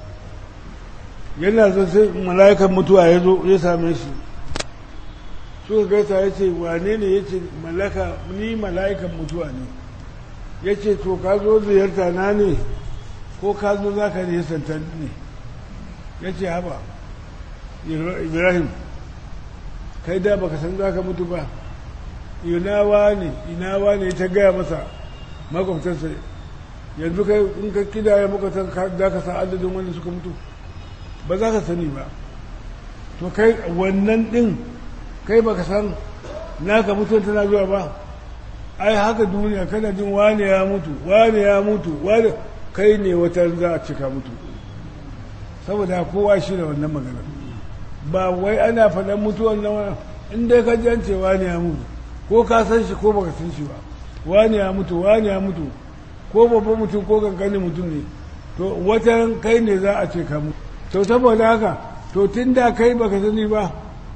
yana son sai mala'ikan mutuwa ya zo ya same shi suka gaisa ya ce wane ne ya ce ni mala'ikan mutuwa ne ya ce to ka zo ziyarta na ne ko ka zo za ka ne santan ne ya ce haba ibrahim kai da baka san za ka mutu ba ina wani ina wani ta gaya masa makwabtarsa yanzu kai in ka kidaya makwabtar za ka san adadin wanda suka mutu ba za ka sani ba to kai wannan din kai baka san naka mutu tana zuwa ba ai haka duniya kana jin wane ya mutu wane ya mutu wane kai ne wata za a cika mutu saboda kowa shi da wannan magana ba wai ana faɗan mutuwan nan in dai ka ji ce wane ya mutu ko ka san shi ko baka san shi ba wane ya mutu wane ya mutu ko babban mutum ko kankanin mutum ne to wata kai ne za a ce ka mutu to saboda haka to tun da kai baka sani ba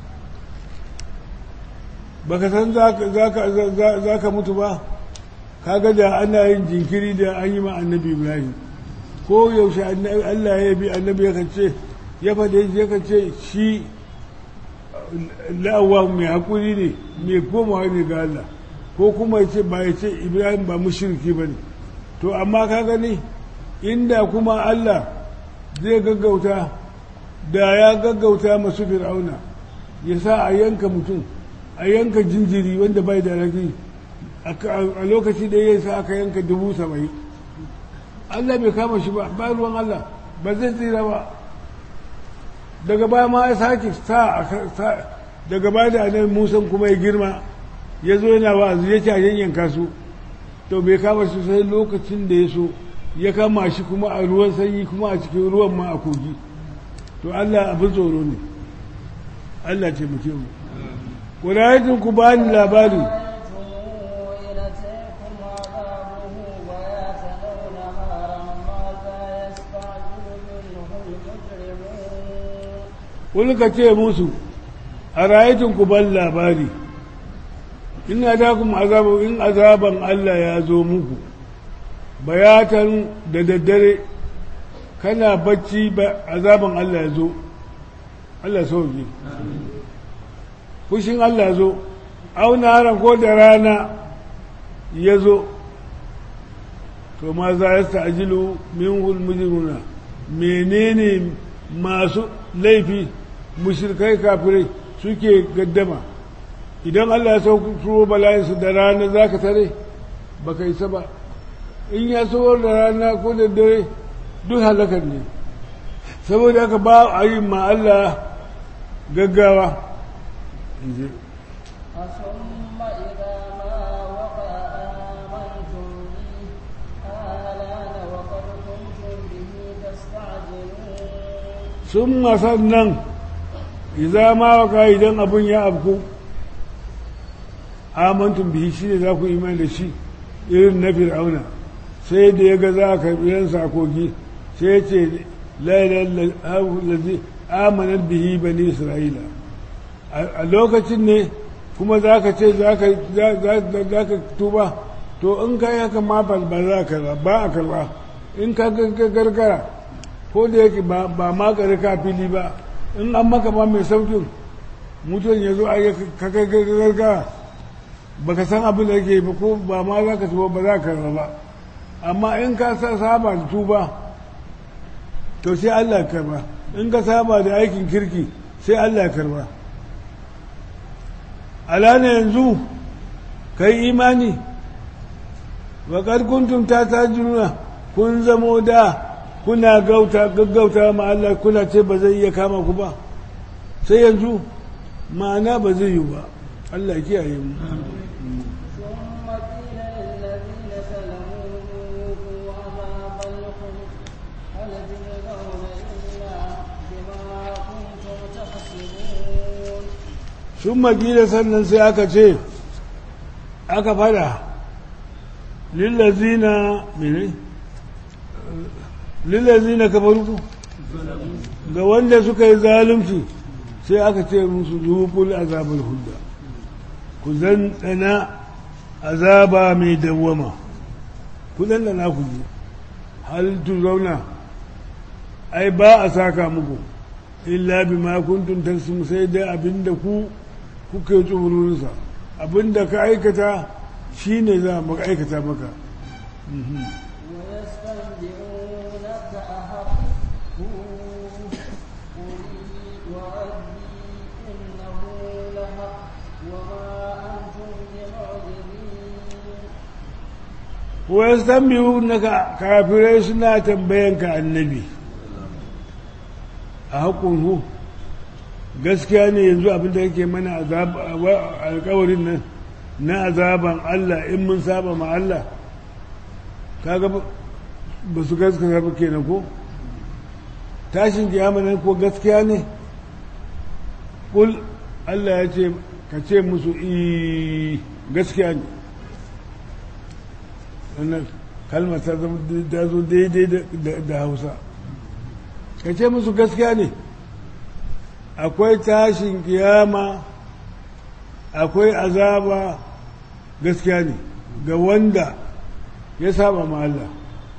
baka san za ka mutu ba kaga da ana yin jinkiri da an yi ma annabi ibrahim ko yaushe allah ya bi annabi ya ce ya faɗe ya ce shi la'awa mai haƙuri ne mai komawa ne ga allah ko kuma ya ce ba ya ce ibrahim ba mushriki ba ne to amma ka gani inda kuma allah zai gaggauta da ya gaggauta masu fir'auna ya sa a yanka mutum a yanka jinjiri wanda bai da rafi a lokaci da ya sa aka yanka dubu saba'in Allah bai kama shi ba ba ruwan Allah ba zai tsira ba daga baya ma ya sake sa daga baya da annabi Musa kuma ya girma ya zo yana wa'azi ya ce a yanyanka su to bai kama shi sai lokacin da ya so ya kama shi kuma a ruwan sanyi kuma a cikin ruwan ma a kogi to Allah abin tsoro ne Allah ce muke mu ƙurayatun ku ba ni labari Kulka ce musu, a rayatun ku ban labari, ina da kuma azabu in azaban Allah ya zo muku, bayatan da daddare kana bacci azaban Allah ya zo, Allah sauke. fushin Allah zo auna haran ko da rana ya zo to ma za ya sta'ajilu min hulmujiruna menene masu laifi mushrikai kafirai suke gaddama idan Allah ya sauko bala'insu da rana za ka tare ba ka isa ba in ya sauko da rana ko da dare duk halakar ne saboda haka ba a yi ma Allah gaggawa ثم إذا ما وقع آمنتم به آلان وقد كنتم به تستعجلون ثم sannan idza ma waka idan abun ya abku amantum bihi shi ne za ku imani da shi irin na fir'auna sai da ya ga za ka yan sakogi sai ya ce la ilaha illa amanar bihi bani isra'ila a lokacin ne kuma za ka ce za ka tuba to in ka yi haka ma ba za ka ba a karba in ka gargara ko da yake ba ma ka fili ba in an maka ma mai saukin mutum ya zo a yi ka gargara ba ka san abin da yake ba ko ba ma za ka tuba ba za ka karba ba amma in ka saba da tuba to sai Allah karba in ka saba da aikin kirki sai Allah karba alana yanzu kai imani wa kuntum ta tajiruna kun zamo da kuna gauta gaggauta ma Allah kuna ce ba zai iya kama ku ba sai yanzu ma'ana ba zai yi ba Allah ya kiyaye mu ثم قيل للذين ظلموا ذوقوا عذاب الخلد هل تجزون إلا بما كنتم تكسبون sun makila sannan sai aka ce aka fada lillazina mene lillazina kafaru ga wanda suka yi zalunci sai aka ce musu zuƙul azabar hulda ku ɗana azaba mai dawwama ku ɗanɗana ku ji hal tu zauna ai ba a saka muku illa bima kuntum tasmu sai dai abinda ku kuke tsoronsa abinda ka aikata shine za mu aikata maka ويستنبئونك أحق هو قل وربي إنه لحق وما أنتم بمعجزين wasu tambayu na kafirai suna tambayanka annabi a haƙunhu gaskiya ne yanzu abinda yake mana alkawarin nan na azaban Allah in mun saba ma Allah kaga ba su gaskata ba kenan ko tashin kiyama nan ko gaskiya ne kul Allah ya ce ka ce musu i gaskiya ne wannan kalmar ta zo daidai da hausa ka ce musu gaskiya ne akwai tashin kiyama akwai azaba gaskiya ne ga wanda ya saba ma Allah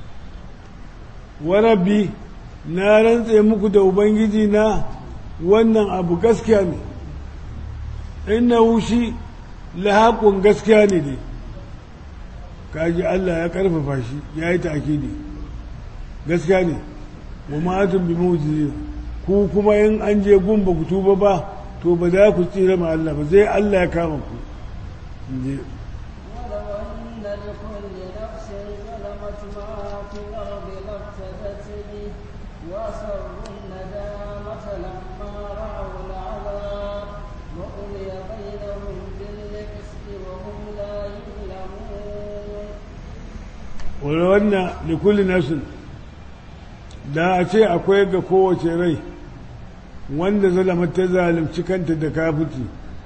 warabi na rantse muku da ubangiji na wannan abu gaskiya ne inna wushi lahakun gaskiya ne ne kaji Allah ya karfafa shi ya yi ta'akidi gaskiya ne wa ma'atun bi mu'jizina ku kuma in an je gun ba ku tuba ba to ba za ku tsira ma Allah ba zai Allah ya kama ku inje ولو أن لكل نفس ظلمت ما في الأرض لافتدت به وأسروا الندامة لما رأوا العذاب وقضي بينهم بالقسط وهم لا يظلمون wani wannan da kulli nafsin da a ce akwai ga kowace rai wanda zalama ta zalimci kanta da kafuti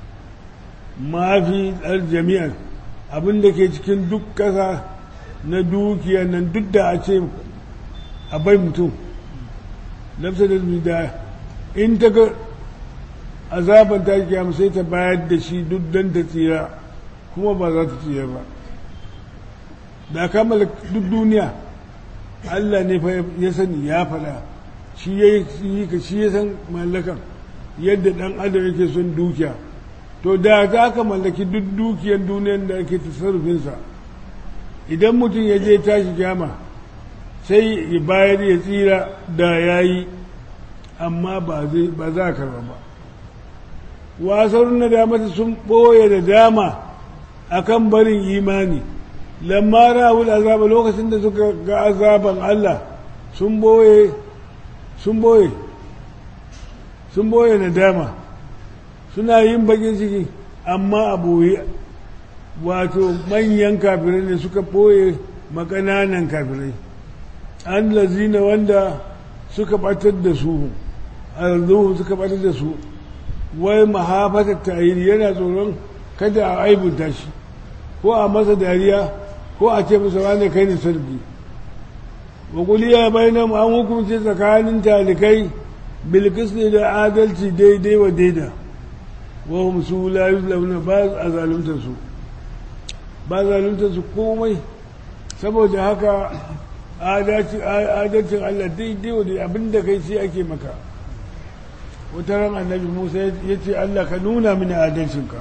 mafi tsar jami'an abin da ke cikin duk ƙasa na dukiya nan duk da a ce a bai mutum nafsa da da in ta ga azaban ta kiyama sai ta bayar da shi duk don ta tsira kuma ba za ta tsira ba da kammala duk duniya Allah ne fa ya sani ya fada shi ya yi ka shi ya san mallakan yadda dan adam yake son dukiya to da za ka mallaki duk dukiyar duniyar da ake tasarrufinsa idan mutum ya je tashi kyama sai ya bayar ya tsira da ya yi amma ba za ka ba wasar na damata sun ɓoye da dama akan barin imani lamma ra'ul azaba lokacin da suka ga azaban Allah sun boye sun boye sun boye nadama suna yin bakin ciki amma a boye wato manyan kafirai ne suka boye makananan kafirai an lazina wanda suka batar da su arzuhu suka batar da su wai mahafatar ta'iri yana tsoron kada a aibunta shi ko a masa dariya ko a ce masa wane kai ne sarki wa kuliya bainam an hukunce tsakanin talikai bilkis ne da adalci daidai wa daida wa hum su la yuzlamuna ba a zalunta su ba zalunta su komai saboda haka adalcin Allah daidai wa daidai abinda kai shi ake maka wata ran annabi Musa ya ce Allah ka nuna mini adalcinka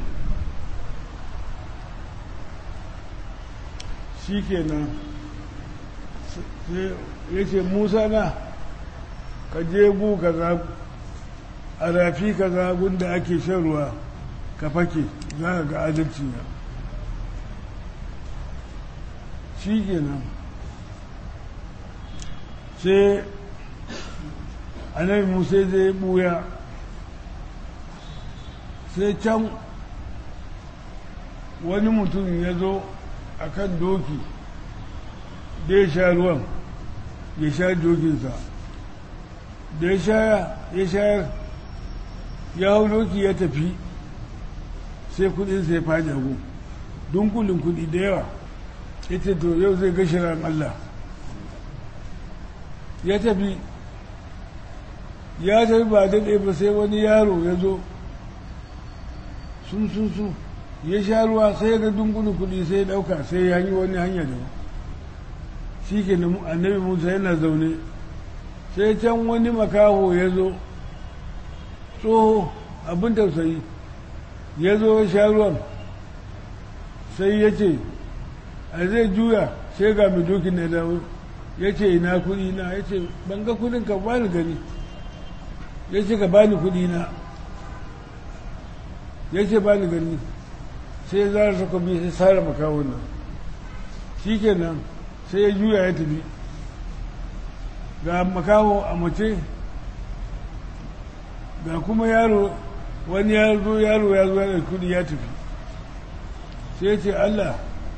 shi kenan ya ce musa na ka je gu kaza a rafi kaza gunda ake shan ruwa ka fake za ka ga adalci na shi kenan sai annabi musa zai buya sai can wani mutum ya zo a kan doki da ya sha ruwan ya sha dokinsa da ya shayar ya hau doki ya tafi sai kudinsa ya fadi agu dunkulin kudi da yawa ya ce to yau zai gashi ran Allah ya tafi ya tafi ba daɗe ba sai wani yaro ya zo sun sun sun ya sha ruwa sai ga dunkulin kudi sai ya ɗauka sai ya yi wani hanya da shi ke annabi musa yana zaune sai can wani makaho ya zo tsoho abin tausayi ya zo ya sha ruwan sai ya ce a zai juya sai ga mai dokin na dawo ya ce ina kudi na ya ce ban ga kudin ka bani gani ya ce ka bani kudi na ya ce ba ni gani sai ya zara takobi sai sare makawon nan shi kenan sai ya juya ya tafi ga makaho a mace ga kuma yaro wani yaro yaro ya zo ya kudi ya tafi sai ya ce Allah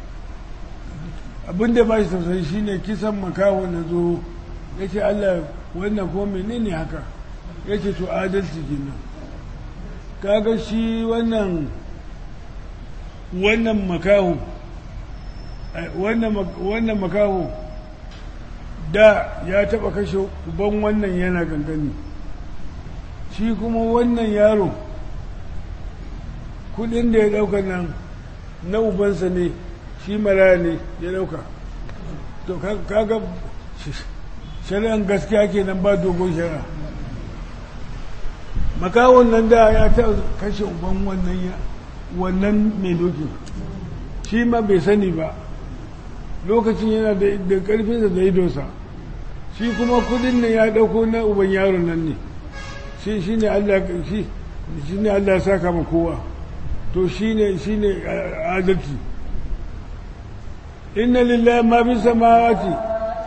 abinda ba shi tausayi shine kisan makaho na zo ya ce Allah wannan ko menene haka ya ce to adalci kenan kaga shi wannan wannan makaho wannan makaho da ya taba kashe uban wannan yana gangani shi kuma wannan yaro kudin da ya dauka nan na ubansa ne shi maraya ne ya dauka to kaga shari'an gaskiya kenan ba dogon shari'a makawon nan da ya ta kashe uban wannan wannan mai doki shi ma bai sani ba lokacin yana da karfinsa da idonsa shi kuma kudin nan ya dauko na uban yaron nan ne shi shi ne Allah shi shi ne Allah ya saka ma kowa to shi ne shi ne adalci inna lillahi ma fi samawati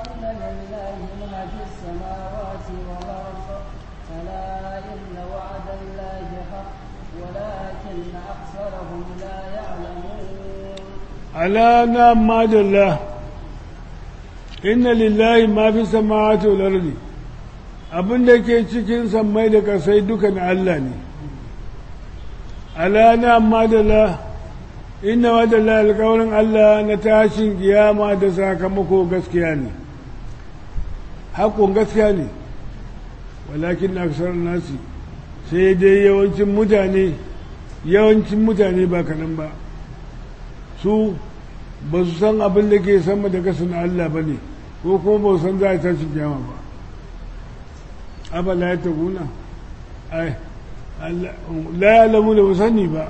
ala na madalla inna lillahi ma fi samawati wal ardi abinda ke cikin sammai da kasai duka na Allah ne ala na madalla inna madalla alƙawarin Allah na tashin kiyama da sakamako gaskiya ne haƙon gaskiya ne walakin aksar nasi sai dai yawancin mutane yawancin mutane ba kanan ba su ba su san abin da ke sama da kasa na Allah ba ne ko kuma ba su san za a tashi kyama ba abala ya taguna ai la ya lamu da ba sani ba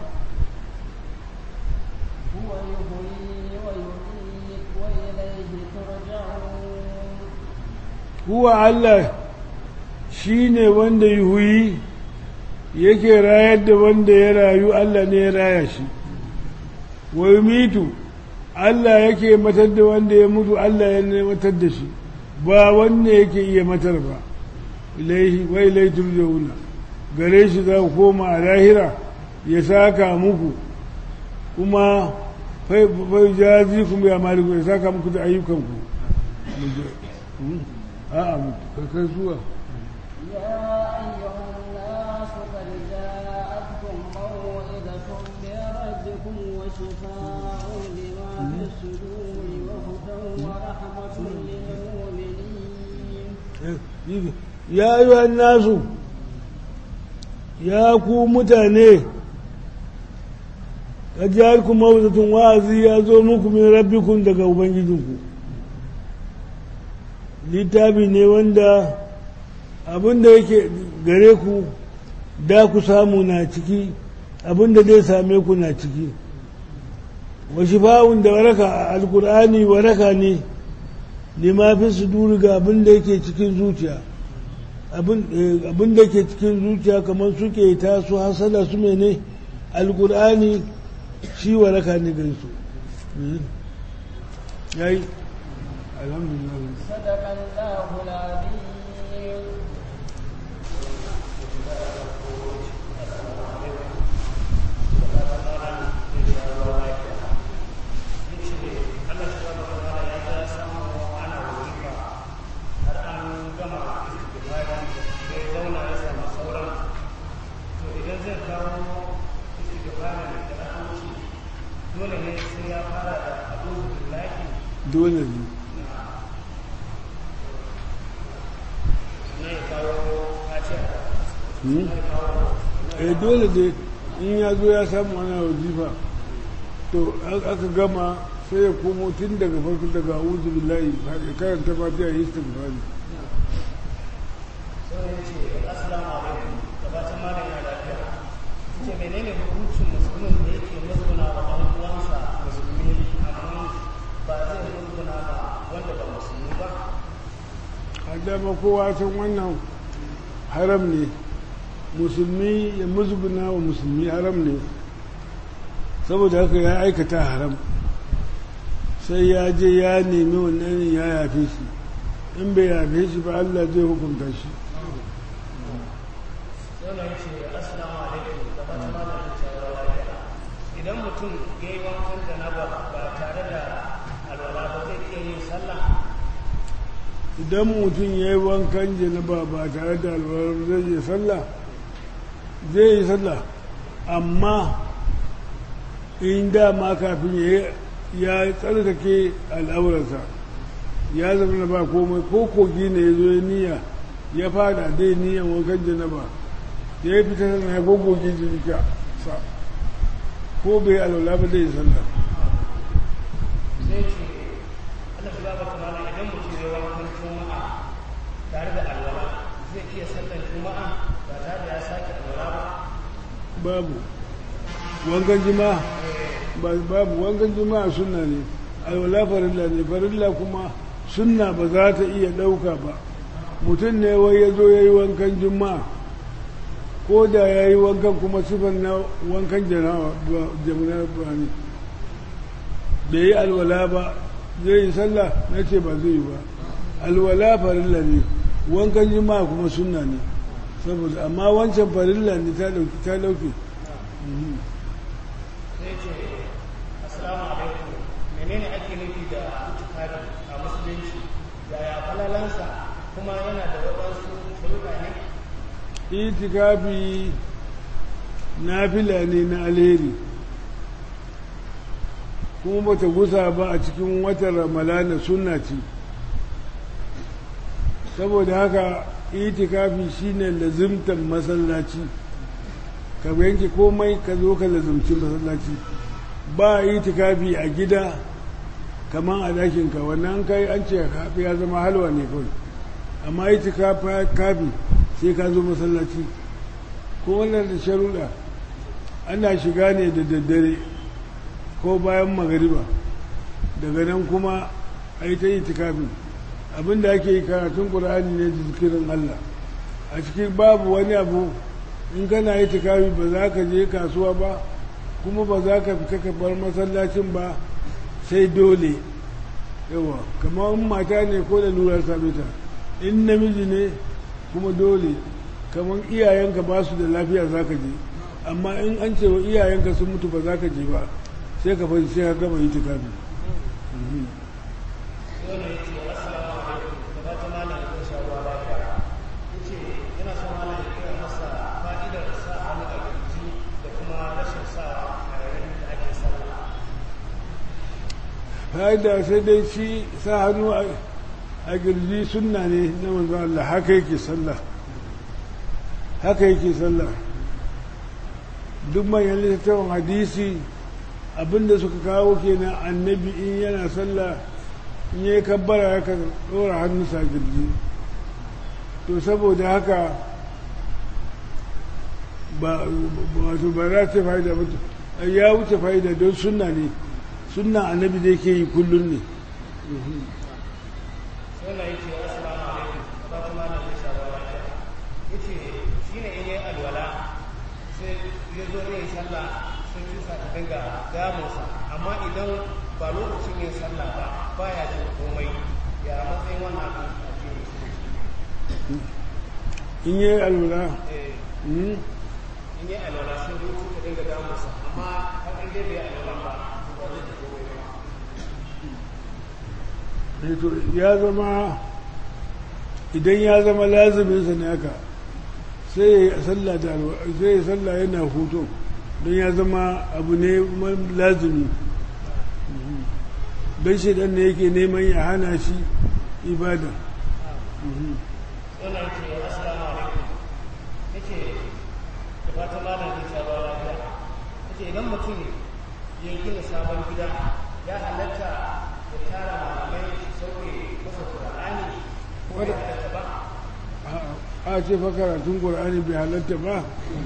huwa Allah shi ne wanda yuhuyi yake rayar da wanda ya rayu Allah ne ya raya shi wa yumitu Allah yake matar da wanda ya mutu Allah ya ne matar da shi ba wanne yake iya matar ba ilaihi wa ilaihi turja'una gare shi za ku koma a lahira ya saka muku kuma fai jazi kuma ya maliku ya saka muku da ayyukanku a'a kai zuwa يا أيها الناس قد جاءتكم موعظة من ربكم وشفاء لما في الصدور وهدى ورحمة للمؤمنين ya yi nasu ya ku mutane kajiyar ku mawuzatun wa'azi ya zo muku min rabbikun daga ubangijinku littafi ne wanda abinda yake gare ku da ku samu na ciki abinda zai same ku na ciki wa shifa'un da waraka alkur'ani waraka ne lima fi suduri ga abinda yake cikin zuciya abin da ke cikin zuciya kamar suke ta su hasala su mene alkur'ani shi waraka ne gare su yayi alhamdulillah صدق الله العظيم dole ne sai ya fara da abu billahi dole ne na ya kawo fatiha Hmm? eh dole dai in ya zo ya samu ana wazifa to a- aka gama sai ya komo tun daga farko daga uzu billahi ya karanta fatiha ya yi istighfari sai ya ce assalamu alaikum gabatar malam ya lafiya ce menene hukuncin musulmin da yake musguna wa ɗan uwansa musulmi amma ba zai musguna ba wanda ba musulmi ba a dama kowa san wannan haram ne musulmi ya musguna wa musulmi haram ne saboda haka ya aikata haram sai ya je ya nemi wannan ya yafe shi in bai yafe shi ba Allah zai hukunta shi wannan ce assalamu alaikum da fata malam cewa lafiya idan mutum ya yi wankan janaba ba tare da alwala ba zai iya yin sallah idan mutum ya yi wankan janaba ba tare da alwalar zai yi sallah zai yi sallah amma in dama kafin ya ya tsarkake al'aurarsa ya zama na ba komai ko kogi ne ya zo ya niyya ya fada dai niyyan wankan janaba ya yi fita sana ya gogogi jirika sa ko bai alwala ba zai yi sallah sai ce Allah shi ba ta malam idan mutum ya yi wankan juma'a tare da alwala zai iya sallar juma'a ba tare da ya sake alwala ba babu wankan jima'a ba- babu wankan jima'a sunna ne alwala farilla ne farilla kuma sunna ba za ta iya ɗauka ba mutum ne wai ya zo ya yi wankan jima'a ko da ya yi wankan kuma sifan na wankan janawa ba jamuna ba ne bai yi alwala ba zai yi sallah na ce ba zai yi ba alwala farilla ne wankan jima'a kuma sunna ne saboda amma wancan farilla ne ta ɗauki ta ɗauke Mhm. sai ce assalamu alaikum menene ake nufi da itikadi a musulunci yaya falalansa kuma yana da waɗansu shirka ne itikafi nafila ne na alheri kuma bata gusa ba a cikin watan ramalana sunna ce saboda haka itikafi shine lazimtan masallaci ka yanke komai ka zo ka lazimci masallaci ba itikafi a gida kamar a dakinka wannan kai an ce ya zama halwa ne kawai amma itikafi sai ka zo masallaci ko wannan da sharuɗa ana shiga ne da daddare ko bayan magariba daga nan kuma a yi ta yi tikafin abinda ake yi karatun ƙur'ani ne da zikirin Allah a cikin babu wani abu in kana yi tikafi ba za ka je kasuwa ba kuma ba za ka fita ka bar masallacin ba sai dole yawa kamar in mata ne ko da lura same ta in namiji ne kuma dole kamar iyayenka ba su da lafiya za ka je amma in an ce wa iyayenka sun mutu ba za ka je ba sai ka fahimci sai ka gama yi tikafi wannan ya ce assalamu alaikum da fata malam ya sha ruwa lafiya ya ce yana son malam ya kira masa fa'idar sa hannu a kirji da kuma rashin sa a yayin da ake sallah fa'ida sai dai shi sa hannu a girji sunna ne na manzo Allah haka yake sallah haka yake sallah duk manyan littattafan hadisi abinda suka kawo kenan annabi in yana sallah in yi kabbara ya ka ɗora hannunsa a girji to saboda haka ba wato ba za ta fa'ida ba ya wuce fa'ida don sunna ne sunna annabi da yake yi kullum ne wannan ya ce assalamu alaikum da fata malam ya sha ruwa lafiya ya ce shi ne in yi alwala sai ya zo ne sallah sai tusa ta dinga damunsa amma idan ba lokacin yin sallah ba baya jin komai ya matsayin wannan abin a cikin musulunci in yi alwala eh mm, in yi alwala sai rutu ta dinga damunsa amma har in dai bai yi alwala ba ba zai ji komai ba eh, to ya zama idan ya zama lazuminsa ne haka sai ya yi sallah da alwa- sai ya yi sallah yana hutu don ya zama abu ne ma- lazumi Mhm. don shi ne yake neman ya hana shi ibada Mhm. wannan ce assalamu alaikum yace da fatan malam zai sha ruwa lafiya yace idan mutum ya gina sabon gida ya halatta ya tara malamai su sauke masa qur'ani ko ya halatta ba a ce fa karatun ƙur'ani bai halatta ba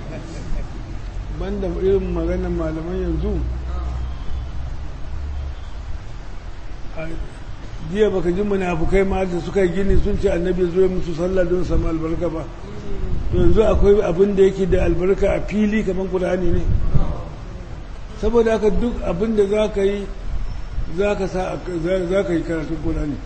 banda irin maganar malaman yanzu a jiya baka ji munafukai ma da suka yi gini sun ce annabi zo ya musu sallah don samu albarka ba to yanzu akwai abin da yake da albarka a fili kamar ƙur'ani ne saboda haka duk abin da za ka yi za ka sa za ka yi karatun Qur'ani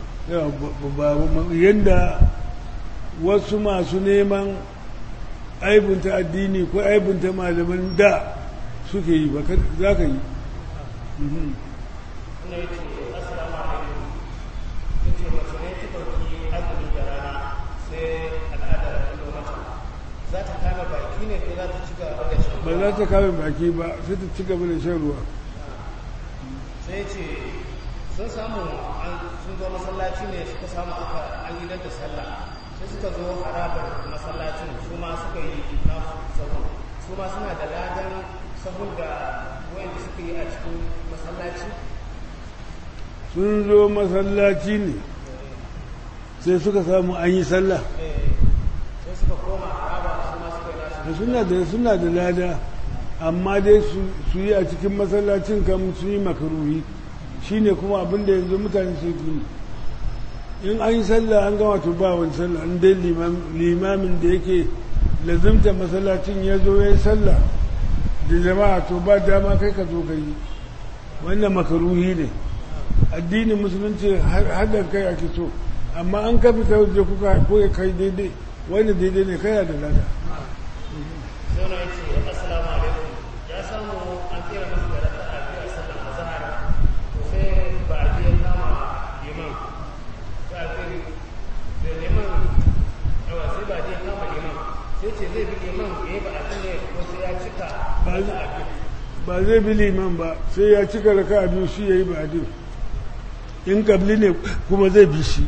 yadda wasu masu neman aibunta addini ko aibunta malaman da suke yi ba za ka yi wannan ya ce assalamu alaikum ya ce mace ne ta ɗauki azumi da rana sai al'ada da ɗan mata za ta kama baki ne ko za ta ci gaba da shan ba za ta kame baki ba sai ta ci gaba da shan ruwa sai ya ce sun samu an- sun zo masallaci ne suka samu aka an gidan da sallah sai suka zo harabar masallacin su ma suka yi nasu sahun su ma suna da ladan sahun da wayanda suka yi a cikin masallaci sun zo masallaci ne sai suka samu an yi sallah Eh, sai suka koma haraba su ma suka yi nasu da suna da suna da lada amma dai su su yi a cikin masallacin kam su yi makaruhi shine kuma abin da yanzu mutane su yi in an yi sallah an gama to ba wani sallah an dai limam- limamin da yake lazimta masallacin ya zo ya yi sallah da jama'a to ba dama kai ka zo ka yi wannan makaruhi ne addinin musulunci haɗin kai ake so amma an ka fita waje kuka ko ya kai daidai wani daidai ne kai da lada sai na ce assalamu alaikum ya samu an kira masa da raka'a biyu a sallar azhar to sai ba a biya kama liman sai a kai da liman yawa sai ba a biya kama liman sai ce zai bi liman ya yi ba a ne ko sai ya cika Ba- raka'a biyu ba zai bi liman ba sai ya cika raka a biyu shi ya yi ba'adin in kabli ne kuma zai bi shi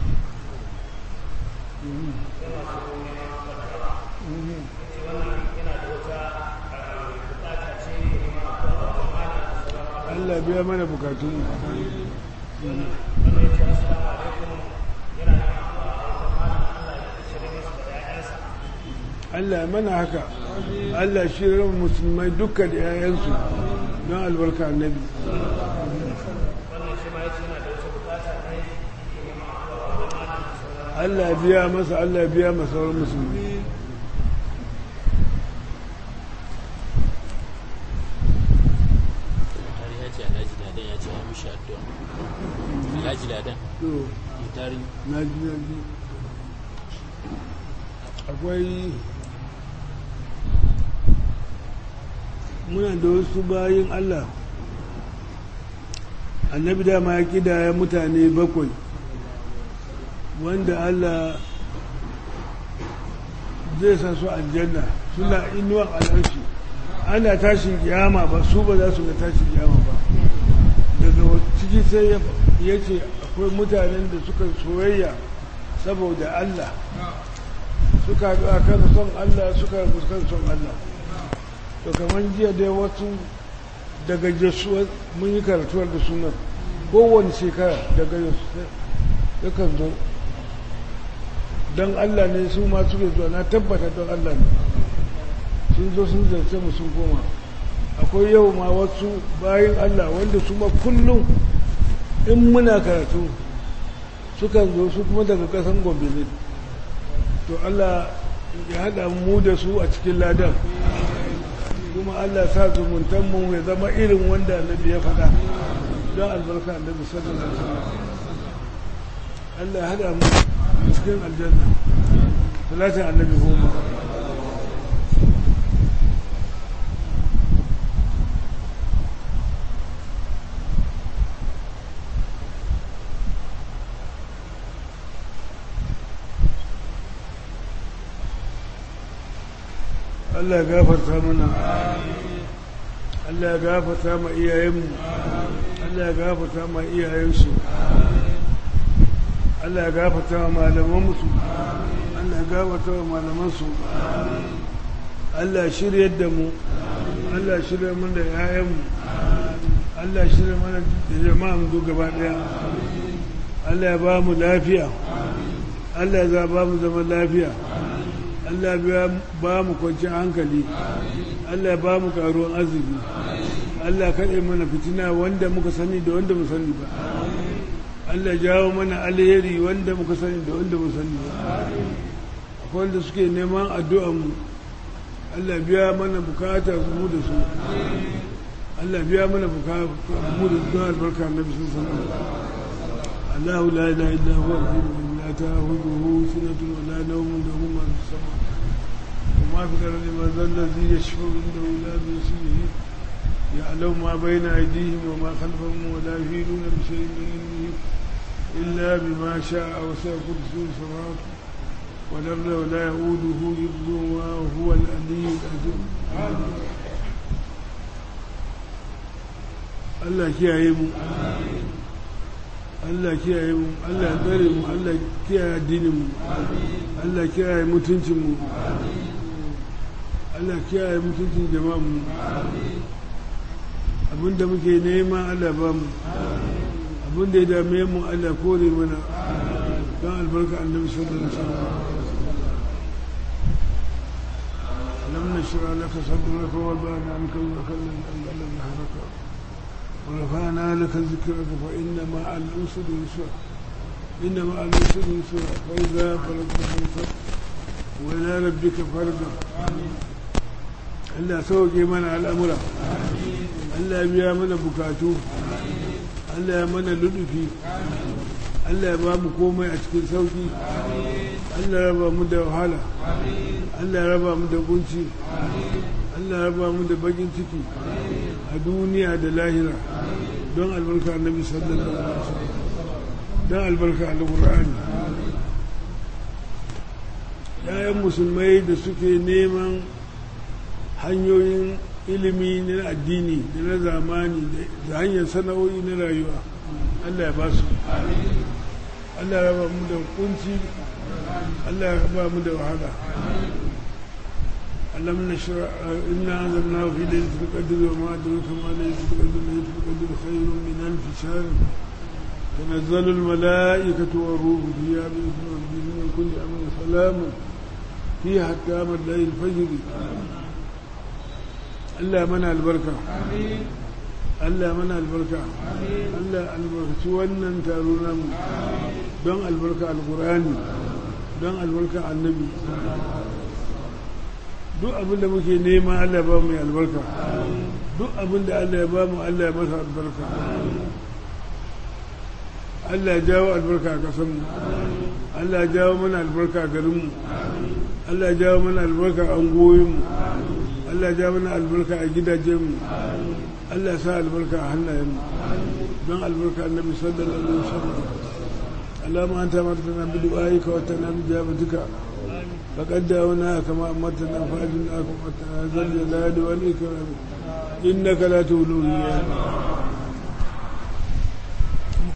Allah biya mana bukatun wannan ya ce assalamu alaikum yana da addu'a a wajen malam Allah ya shirye masa da 'ya'yansa Allah ya mana haka Allah shi ran musulmai duka da 'ya'yansu don albarka annabi wannan shi ma ya ce yana da wata bukata ne yake neman addu'a a wajen malam da sauran Allah ya biya masa Allah ya biya masa sauran musulmi har ya ce alhaji ladan ya ce ya mishi addu'a alhaji ladan to mutari na ji na ji akwai muna da wasu bayin Allah annabi dama ya kidaya mutane bakwai wanda Allah zai sa su aljanna suna inuwan al'arshi ana tashin kiyama ba su ba za su ga tashin kiyama ba daga ciki sai ya ya ce akwai mutanen da suka soyayya saboda Allah suka haɗu a kan son Allah suka haɗu kan son Allah to kamar jiya dai wasu daga jesuwa mun yi karatuwar da sunan kowane shekara daga jesuwa yakan zo don Allah ne su ma suke zuwa na tabbata don Allah ne sun zo sun zarce mu sun koma akwai yau ma wasu bayan Allah wanda su ma kullum in muna karatu sukan zo su kuma daga kasan gombe ne to Allah ya haɗa mu da su a cikin ladan kuma Allah sa zumuntanmu ya zama irin wanda annabi ya faɗa don albarka annabi sallallahu alaihi wasallam Allah ya haɗa mu cikin aljanna salatin annabi goma Allah ya gafarta mana Allah ya gafarta ma iyayenmu Allah ya gafarta ma iyayensu Allah ya gafarta ma malamansu Allah ya gafarta ma malamansu Allah ya shiryar da mu Allah ya shirya mana da yayanmu Allah ya shirya mana da jama'a mu gaba daya Allah ya ba mu lafiya Allah ya ba mu zaman lafiya Allah ya ba mu kwanciyar hankali Allah ya ba mu karuwan arziki Allah kaɗai mana fitina wanda muka sani da wanda mu sani ba Allah ya jawo mana alheri wanda muka sani da wanda mu sani ba akwai wanda suke neman addu'an mu Allah biya mana bukata mu da su Allah biya mana buka mu da zuwa albarka annabi sallallahu alaihi wasallam الله لا اله الا هو الحي القيوم لا تاخذه سنه ولا نوم له ما في السماء وما في الارض من ذا الذي يشفع عنده الا باسمه يعلم ما بين ايديهم وما خلفهم ولا يفيدون بشيء من علمه الا بما شاء وسع كرسيه السماوات والارض ولا يؤوده حفظهما وهو العلي العظيم Allah kiyaye mu Allah kiyaye mu Allah tsare mu Allah kiyaye addinin mu Allah kiyaye mutuncin mu Allah kiyaye mutuncin jama'an mu abinda muke nema Allah ba mu abinda ya dame mu Allah kore mana don albarka annabi sallallahu alaihi wasallam lam nashra laka sadraka wa ba'na anka al-kallam alladhi haraka ورفعنا لك ذكرك فإن مع الأسر يسرا إن مع الأسر يسرا فإذا فرغت فانصب وإلى ربك فارغب Allah sauke mana al'amura, Allah biya mana bukatu, Allah ya mana ludufi, Allah ya ba mu komai a cikin sauki, Allah ya raba mu da wahala, Allah ya raba mu da kunci, Allah ya raba mu da bakin ciki a duniya da lahira don albarka annabi sallallahu alaihi wasallam don albarka alqur'ani yayan musulmai da suke neman hanyoyin ilimi na addini da na zamani da hanyar sana'o'i na rayuwa Allah ya ba su Allah ya raba mu da kunci Allah ya raba mu da wahala ألم نشرع إنا أنزلناه في ليلة القدر وما أدرك ما ليلة القدر ليلة القدر خير من ألف شهر تنزل الملائكة والروح فيها بإذن ربهم من كل أمر سلام فيها حتى مطلع الفجر Allah mana albarka Allah mana albarka Allah albarkaci wannan taro namu don albarka alkurani don albarka annabi duk abin da muke nema Allah ba mu albarka duk abin da Allah ya ba mu Allah ya masa albarka Allah ya jawo albarka a kasanmu Allah ya jawo mana albarka a garinmu Allah ya jawo mana albarka a angoyinmu Allah ya jawo mana albarka a gidajenmu Allah ya sa albarka a hannayenmu don albarka annabi sallallahu alaihi wasallam اللهم أنت أمرتنا بدعائك وأتنا بجابتك فقد دعوناك كما أمرتنا فأجلناك وأتنا ذا الجلال والإكرام إنك لا تولو المياه